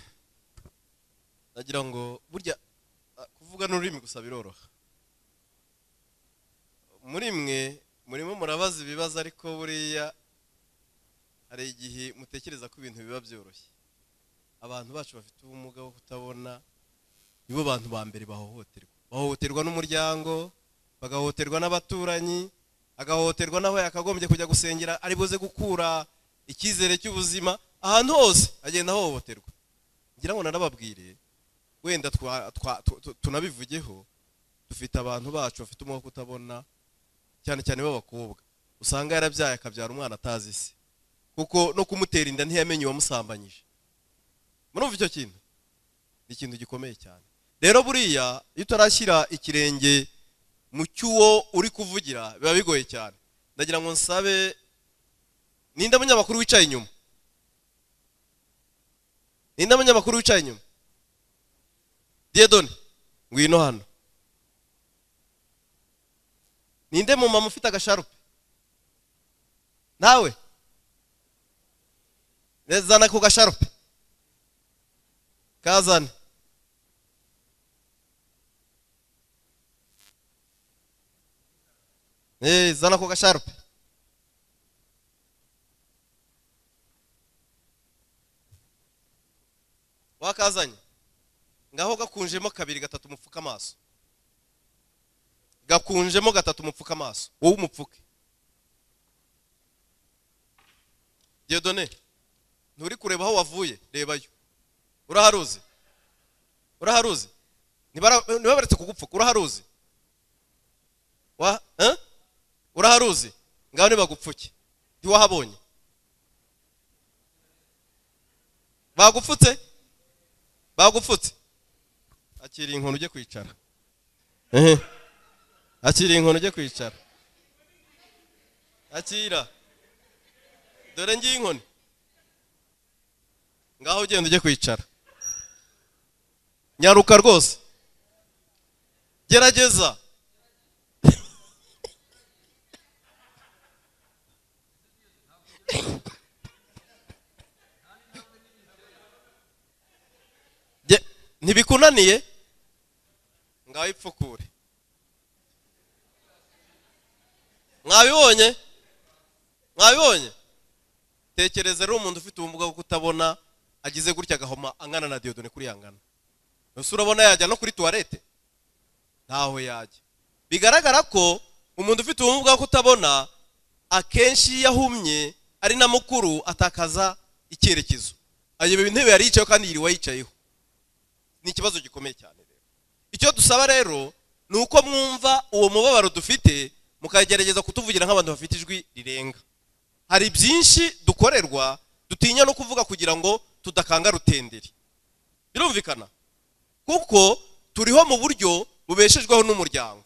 nagira ngo burya ah, kuvuga n'ururimi gusa biroroha muri mwe murimo murabaza ibibazo ariko buriya hari igihe mutekereza ko ibintu biba byoroshye abantu bacu bafite ubumuga bwo kutabona nibo bantu ba mbere bahohoterwa bahohoterwa n'umuryango bagahohoterwa n'abaturanyi agahohoterwa n'aho yakagombye kujya gusengera ari buze gukura icyizere cy'ubuzima ahantu hose agenda ahohoterwa ngira ngo narababwire wenda twa- twa- tu- tu- tunabivugeho dufite abantu bacu bafite umwuka utabona cyane cyane b'abakobwa usanga yarabyaye akabyara umwana atazi se kuko no kumutera inda ntiyamenye uwamusambanyije murumva icyo kintu ni ikintu gikomeye cyane rero buriya iyo utarashyira ikirenge mu cy'uwo uri kuvugira biba bigoye cyane ndagira ngo nsabe ninde munyamakuru wicaye inyuma ninde munyamakuru wicaye inyuma diyedoni ngwino hano ninde mumama ufite agasharupe nawe zana ako gasharupe kazane Eh, zana ako gasharupe wakazanye ngaho gakunjemo kabiri gatatu mupfuka amaso gakunjemo gatatu mupfuka amaso wowe umupfuke diodone nturi kureba aho wavuye rebayo uraharuzi uraharuzi Ntibara- ntibabaretse kugupfuka uraharuzi wa eh? uraharuzi ngaho ntibagupfuke ntiwahabonye bagupfutse bagupfutse akira inkoni ujye kwicara ehe akira inkoni ujye kwicara akira dore ngiye inkoni ngaho ugenda ujye kwicara nyaruka rwose gerageza Ge- ntibikunaniye ngaho ipfukure mwabibonye mwabibonye tekereza rero umuntu ufite ubumuga bwo kutabona agize gutya agahoma angana na diyodone kuri yangana ese urabona yajya no kuri tuwarete ntaho yajya bigaragara ko umuntu ufite ubumuga bwo kutabona akenshi iyo ahumye ari na mukuru atakaza icyerekezo ayobera intebe yari yicayeho kandi yiriwe yicayeho ni ikibazo gikomeye cyane rero icyo dusaba rero ni uko mwumva uwo mubabaro dufite mukagerageza kutuvugira nk'abantu bafite ijwi rirenga hari byinshi dukorerwa dutinya no kuvuga kugira ngo tudakanga rutenderi birumvikana kuko turiho mu buryo bubeshejweho n'umuryango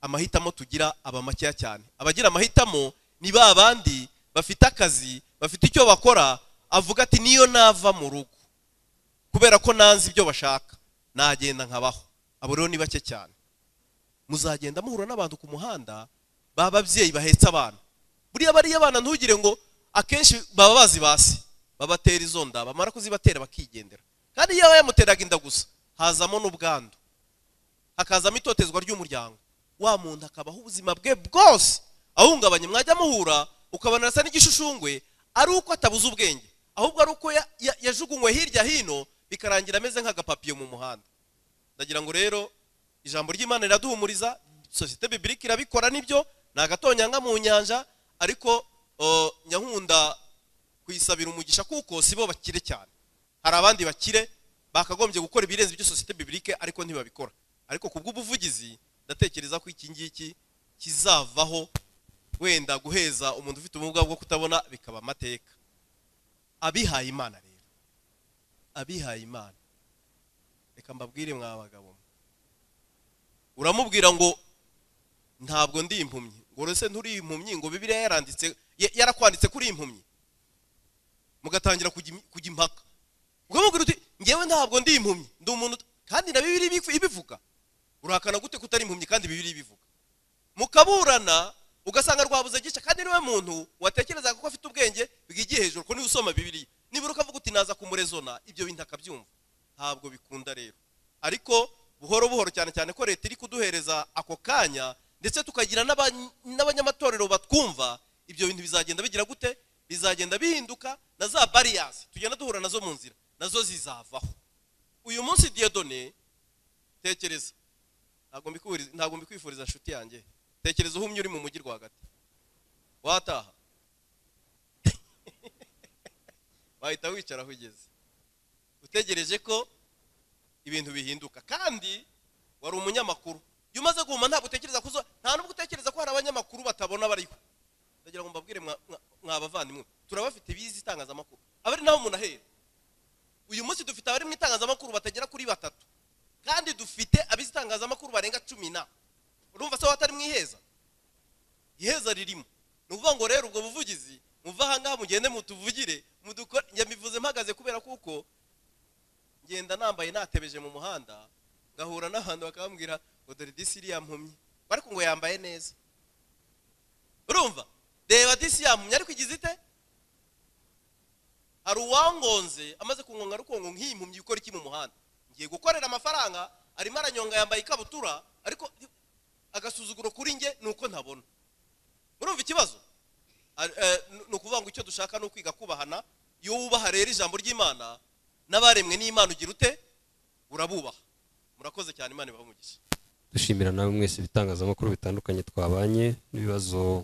amahitamo tugira aba makeya cyane abagira amahitamo ni ba bandi bafite akazi bafite icyo bakora avuga ati niyo nava mu rugo kubera ko nanze ibyo bashaka nagenda nkabaho abo rero ni bake cyane muzagenda muhura n'abantu ku muhanda bababyeyi bahetse abana buriya bariya abana ntugire ngo akenshi baba bazi basi babatera izo nda bamara kuzibatera bakigendera kandi iyo yamuteraga inda gusa hazamo n'ubwandu hakazamo itotezwa ry'umuryango wa muntu akabaho ubuzima bwe bwose ahungabanye mwajya muhura ukabona arasa n'igishushushungwe ari uko atabuze ubwenge ahubwo ari uko ya- ya- yajugunywe hirya hino bikarangira ameze nk'agapapiyo mu muhanda ndagira ngo rero ijambo ry'imana riraduhumuriza sosiyete bibirika irabikora nibyo ni agatonyanga mu nyanja ariko o, nyankunda kuyisabira umugisha kuko si bo bakire cyane hari abandi bakire bakagombye gukora ibirenze ibyo sosiyete bibirike ariko ntibabikora ariko ku bw'ubuvugizi ndatekereza ko iki ngiki kizavaho wenda guheza umuntu ufite ubumuga bwo kutabona bikaba amateka abihaye imana rero abihaye imana reka mbabwire mwa bagabo mwe. uramubwira ngo ntabwo ndi impumyi ngo rese nturi impumyi ngo bibiliya yaranditse ya- yarakwanditse kuri impumyi mugatangira kujya im- kujya impaka ukamubwira uti ngewe ntabwo ndi impumyi ndi umuntu ut- kandi na bibiri ibivuga urahakana gute kutari impumyi kandi bibiri ibivuga mukaburana ugasanga rwabuze gica kandi niwe muntu watekerezaga ko afite ubwenge bwigiye hejuru ko niwe usoma bibiri nibura ukavuga uti naza kumurezona ibyo bintu akabyumva ntabwo bikunda rero ariko buhoro buhoro cyane cyane ko leta iri kuduhereza ako kanya ndetse tukagira n'aba- n'abanyamatorero batwumva ibyo bintu bizagenda bigira gute bizagenda bihinduka na za bariyasi tugenda duhura nazo mu nzira nazo zizavaho uyu munsi diyodone tekereza ntabwo mbikubwiriza- ntabwo mbikwifuriza nshuti yanjye tekereza uhumye uri mu mujyi rwagati wataha wahita wicara aho ugeze utegereje ko ibintu bihinduka kandi wari umunyamakuru iyo umaze guhuma ntabwo utekereza kuzo nta nubwo utekereza ko hari abanyamakuru batabona bariho ndagira ngo mbabwire mwa- mwa- mwa bavandimwe turabafite bizi itangazamakuru aba ari naho umuntu ahera uyu munsi dufite abari mu itangazamakuru batagera kuri batatu kandi dufite abizi itangazamakuru barenga cumi na urumva se watari mu iheza iheza ririmo ni ukuvuga ngo rero ubwo buvugizi muve ahangaha mugende mutuvugire mudukore yabivuze mpagaze kubera kuko ngenda nambaye natebeje mu muhanda ngahura n'abantu bakambwira ngo dore disi iriya mpumyi ariko ngo yambaye neza urumva reba disi yampumye ariko igize ite hari uwangonze amaze kungonga rukongo nk'iyi mpumyi ukora iki mu muhanda ngiye gukorera amafaranga arimo aranyonga yambaye ikabutura ariko agasuzuguro kuri njye ni uko ntabona murumva ikibazo Ari- eh, ni- ni ukuvuga ngo icyo dushaka ni ukwiga kubahana iyo wubaha rero ijambo ry'imana n'abaremwe n'imana ugira ute urabubaha murakoze cyane imana ibamugisha dushimira nawe mwese ibitangazamakuru bitandukanye twabanye n'ibibazo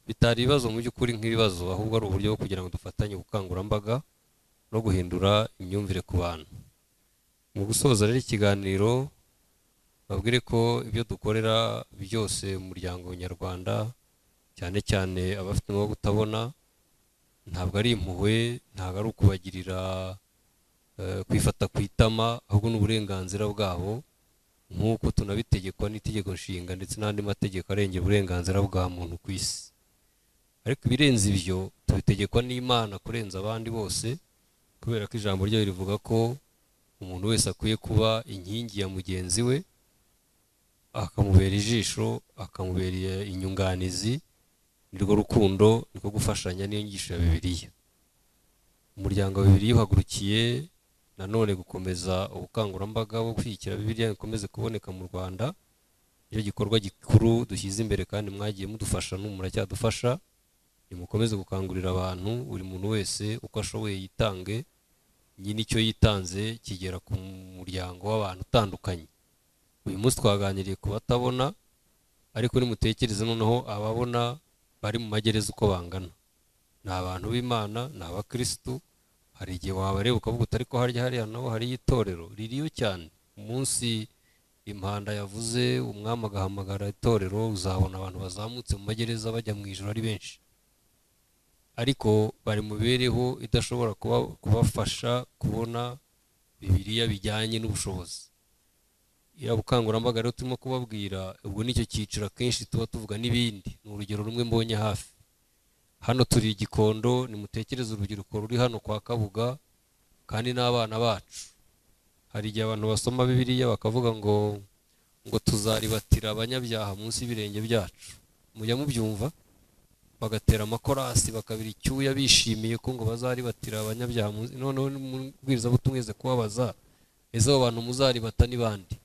bitari ibibazo mu by'ukuri nk'ibibazo ahubwo ari uburyo bwo kugira ngo dufatanye ubukangurambaga no guhindura imyumvire ku bantu mu gusoza rero ikiganiro babwire ko ibyo dukorera byose mu muryango nyarwanda cyane cyane abafite ubumuga bwo kutabona ntabwo ari impuhwe ntabwo ari ukubagirira eh, kwifata ku itama ahubwo ni uburenganzira bwabo nk'uko tunabitegekwa n'itegeko nshinga ndetse n'andi mategeko arengera uburenganzira bwa muntu ku isi ariko ibirenze ibyo tubitegekwa n'imana kurenza abandi bose kubera ko ijambo ryayo rivuga ko umuntu wese akwiye kuba inkingi ya mugenzi we akamubera ijisho akamubera inyunganizi nirwo rukundo niko gufashanya n'inyigisho ya bibiliya umuryango wa bibiliya uhagurukiye nanone gukomeza ubukangurambaga bwo kwishyikira bibiliya bikomeze kuboneka mu rwanda nicyo gikorwa gikuru dushyize imbere kandi mwagiye mudufasha n'ubu muracyadufasha nimukomeze gukangurira abantu buri muntu wese uko ashoboye yitange nyine icyo yitanze kigera ku muryango w'abantu utandukanye uyu munsi twaganiriye ku batabona ariko nimutekereze noneho ababona bari mu magereza uko bangana ni abantu b'imana ni abakirisitu hari igihe wabareba ukavuga utari ko harya hariya naho hariyo itorero ririyo cyane umunsi impanda yavuze umwami agahamagara itorero uzabona abantu bazamutse mu magereza bajya mu ijoro ari benshi ariko bari mu mibereho idashobora kuba- kubafasha kubona bibiriya bijyanye n'ubushobozi iriya bukangurambaga rero turimo kubabwira ubwo nicyo cyiciro akenshi tuba tuvuga n'ibindi ni urugero rumwe mbonye hafi hano turi igikondo nimutekereze urubyiruko ruri hano kwa kabuga kandi n'abana bacu hari igihe abantu basoma bibiliya bakavuga ngo ngo tuzaribatira abanyabyaha munsi y'ibirenge byacu mujya mubyumva bagatera amakorasi bakabira icyuya bishimiye ko ngo bazaribatira abanyabyaha munsi noneho n'umubwirizabutumweze kubabaza ese abo bantu muzaribata ni bande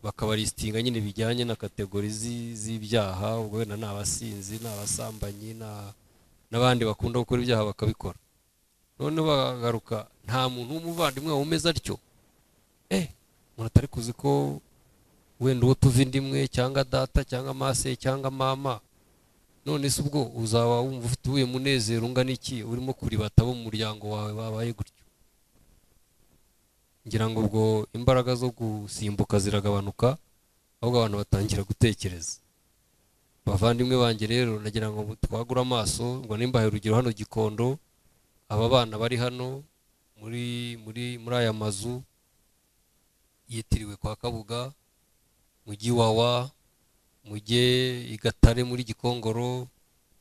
bakabaristinga nyine bijyanye na kategori zi- z'ibyaha ubwo wenda ni abasinzi ni abasambanyi na- n'abandi bakunda gukora ibyaha bakabikora noneho bagaruka nta muntu w'umuvandimwe wawe umeze atyo eh umuntu atari kuzi ko wenda uwo tuva inda imwe cyangwa data cyangwa mase cyangwa mama none se ubwo uzaba wumva ufite uwuhe munezero ungana iki urimo kuribata abo mu muryango wawe babaye gutyo ngira ngo ubwo imbaraga zo gusimbuka ziragabanuka ahubwo abantu batangira gutekereza bavandimwe banjye rero nagira ngo twagure amaso ngo nimbahe urugero hano gikondo aba bana bari hano muri muri muri aya mazu yitiriwe kwa kabuga mujyi wawa mujye i gatare muri gikongoro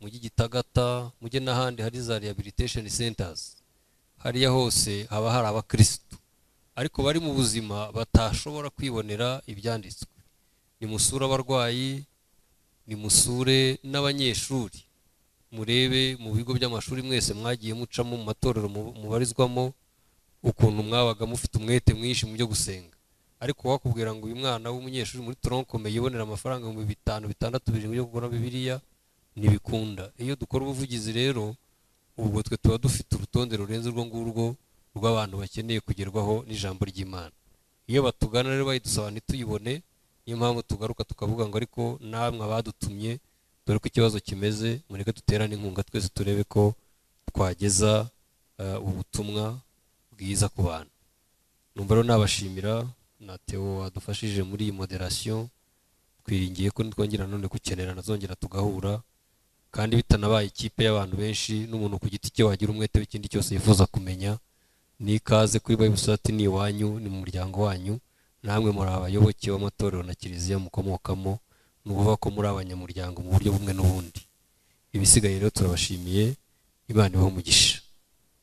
mujyi gitagata mujye n'ahandi hari za rehabilitation centers hariya hose haba hari abakirisitu ariko bari mu buzima batashobora kwibonera ibyanditswe nimusure abarwayi nimusure n'abanyeshuri murebe mu bigo by'amashuri mwese mwagiye mucamo mu matorero mu- mubarizwamo ukuntu mwabaga mufite umwete mwinshi mu byo gusenga ariko wakubwira ngo uyu mwana w'umunyeshuri muri toronkome yibonera amafaranga ibihumbi bitanu bitandatu birindwi yo kugura bibiliya ntibikunda iyo dukora ubuvugizi rero ubwo twe tuba dufite urutonde rurenze urwo ngurwo rw'abantu bakeneye kugerwaho n'ijambo ry'imana iyo batugana rero bayidusaba ntituyibone niyo mpamvu tugaruka tukavuga ngo ariko namwe abadutumye dore ko ikibazo kimeze mureke duterane inkunga twese turebe ko twageza eh, ubutumwa bwiza ku bantu numva rero nabashimira na Theo wadufashije muri iyi moderasiyo twiringiye ko nitwongera none gukenera nazongera tugahura kandi bitanabaye ikipe y'abantu benshi n'umuntu ku giti cye wagira umwete w'ikindi cyose yifuza kumenya n'ikaze kuri bible society ni iwanyu ni mu muryango wanyu namwe muri abayoboke b'amatorero na kiliziya mukomokamo ni ukuvuga ko muri abanyamuryango mu buryo bumwe n'ubundi ibisigaye rero turabashimiye imana ibahe umugisha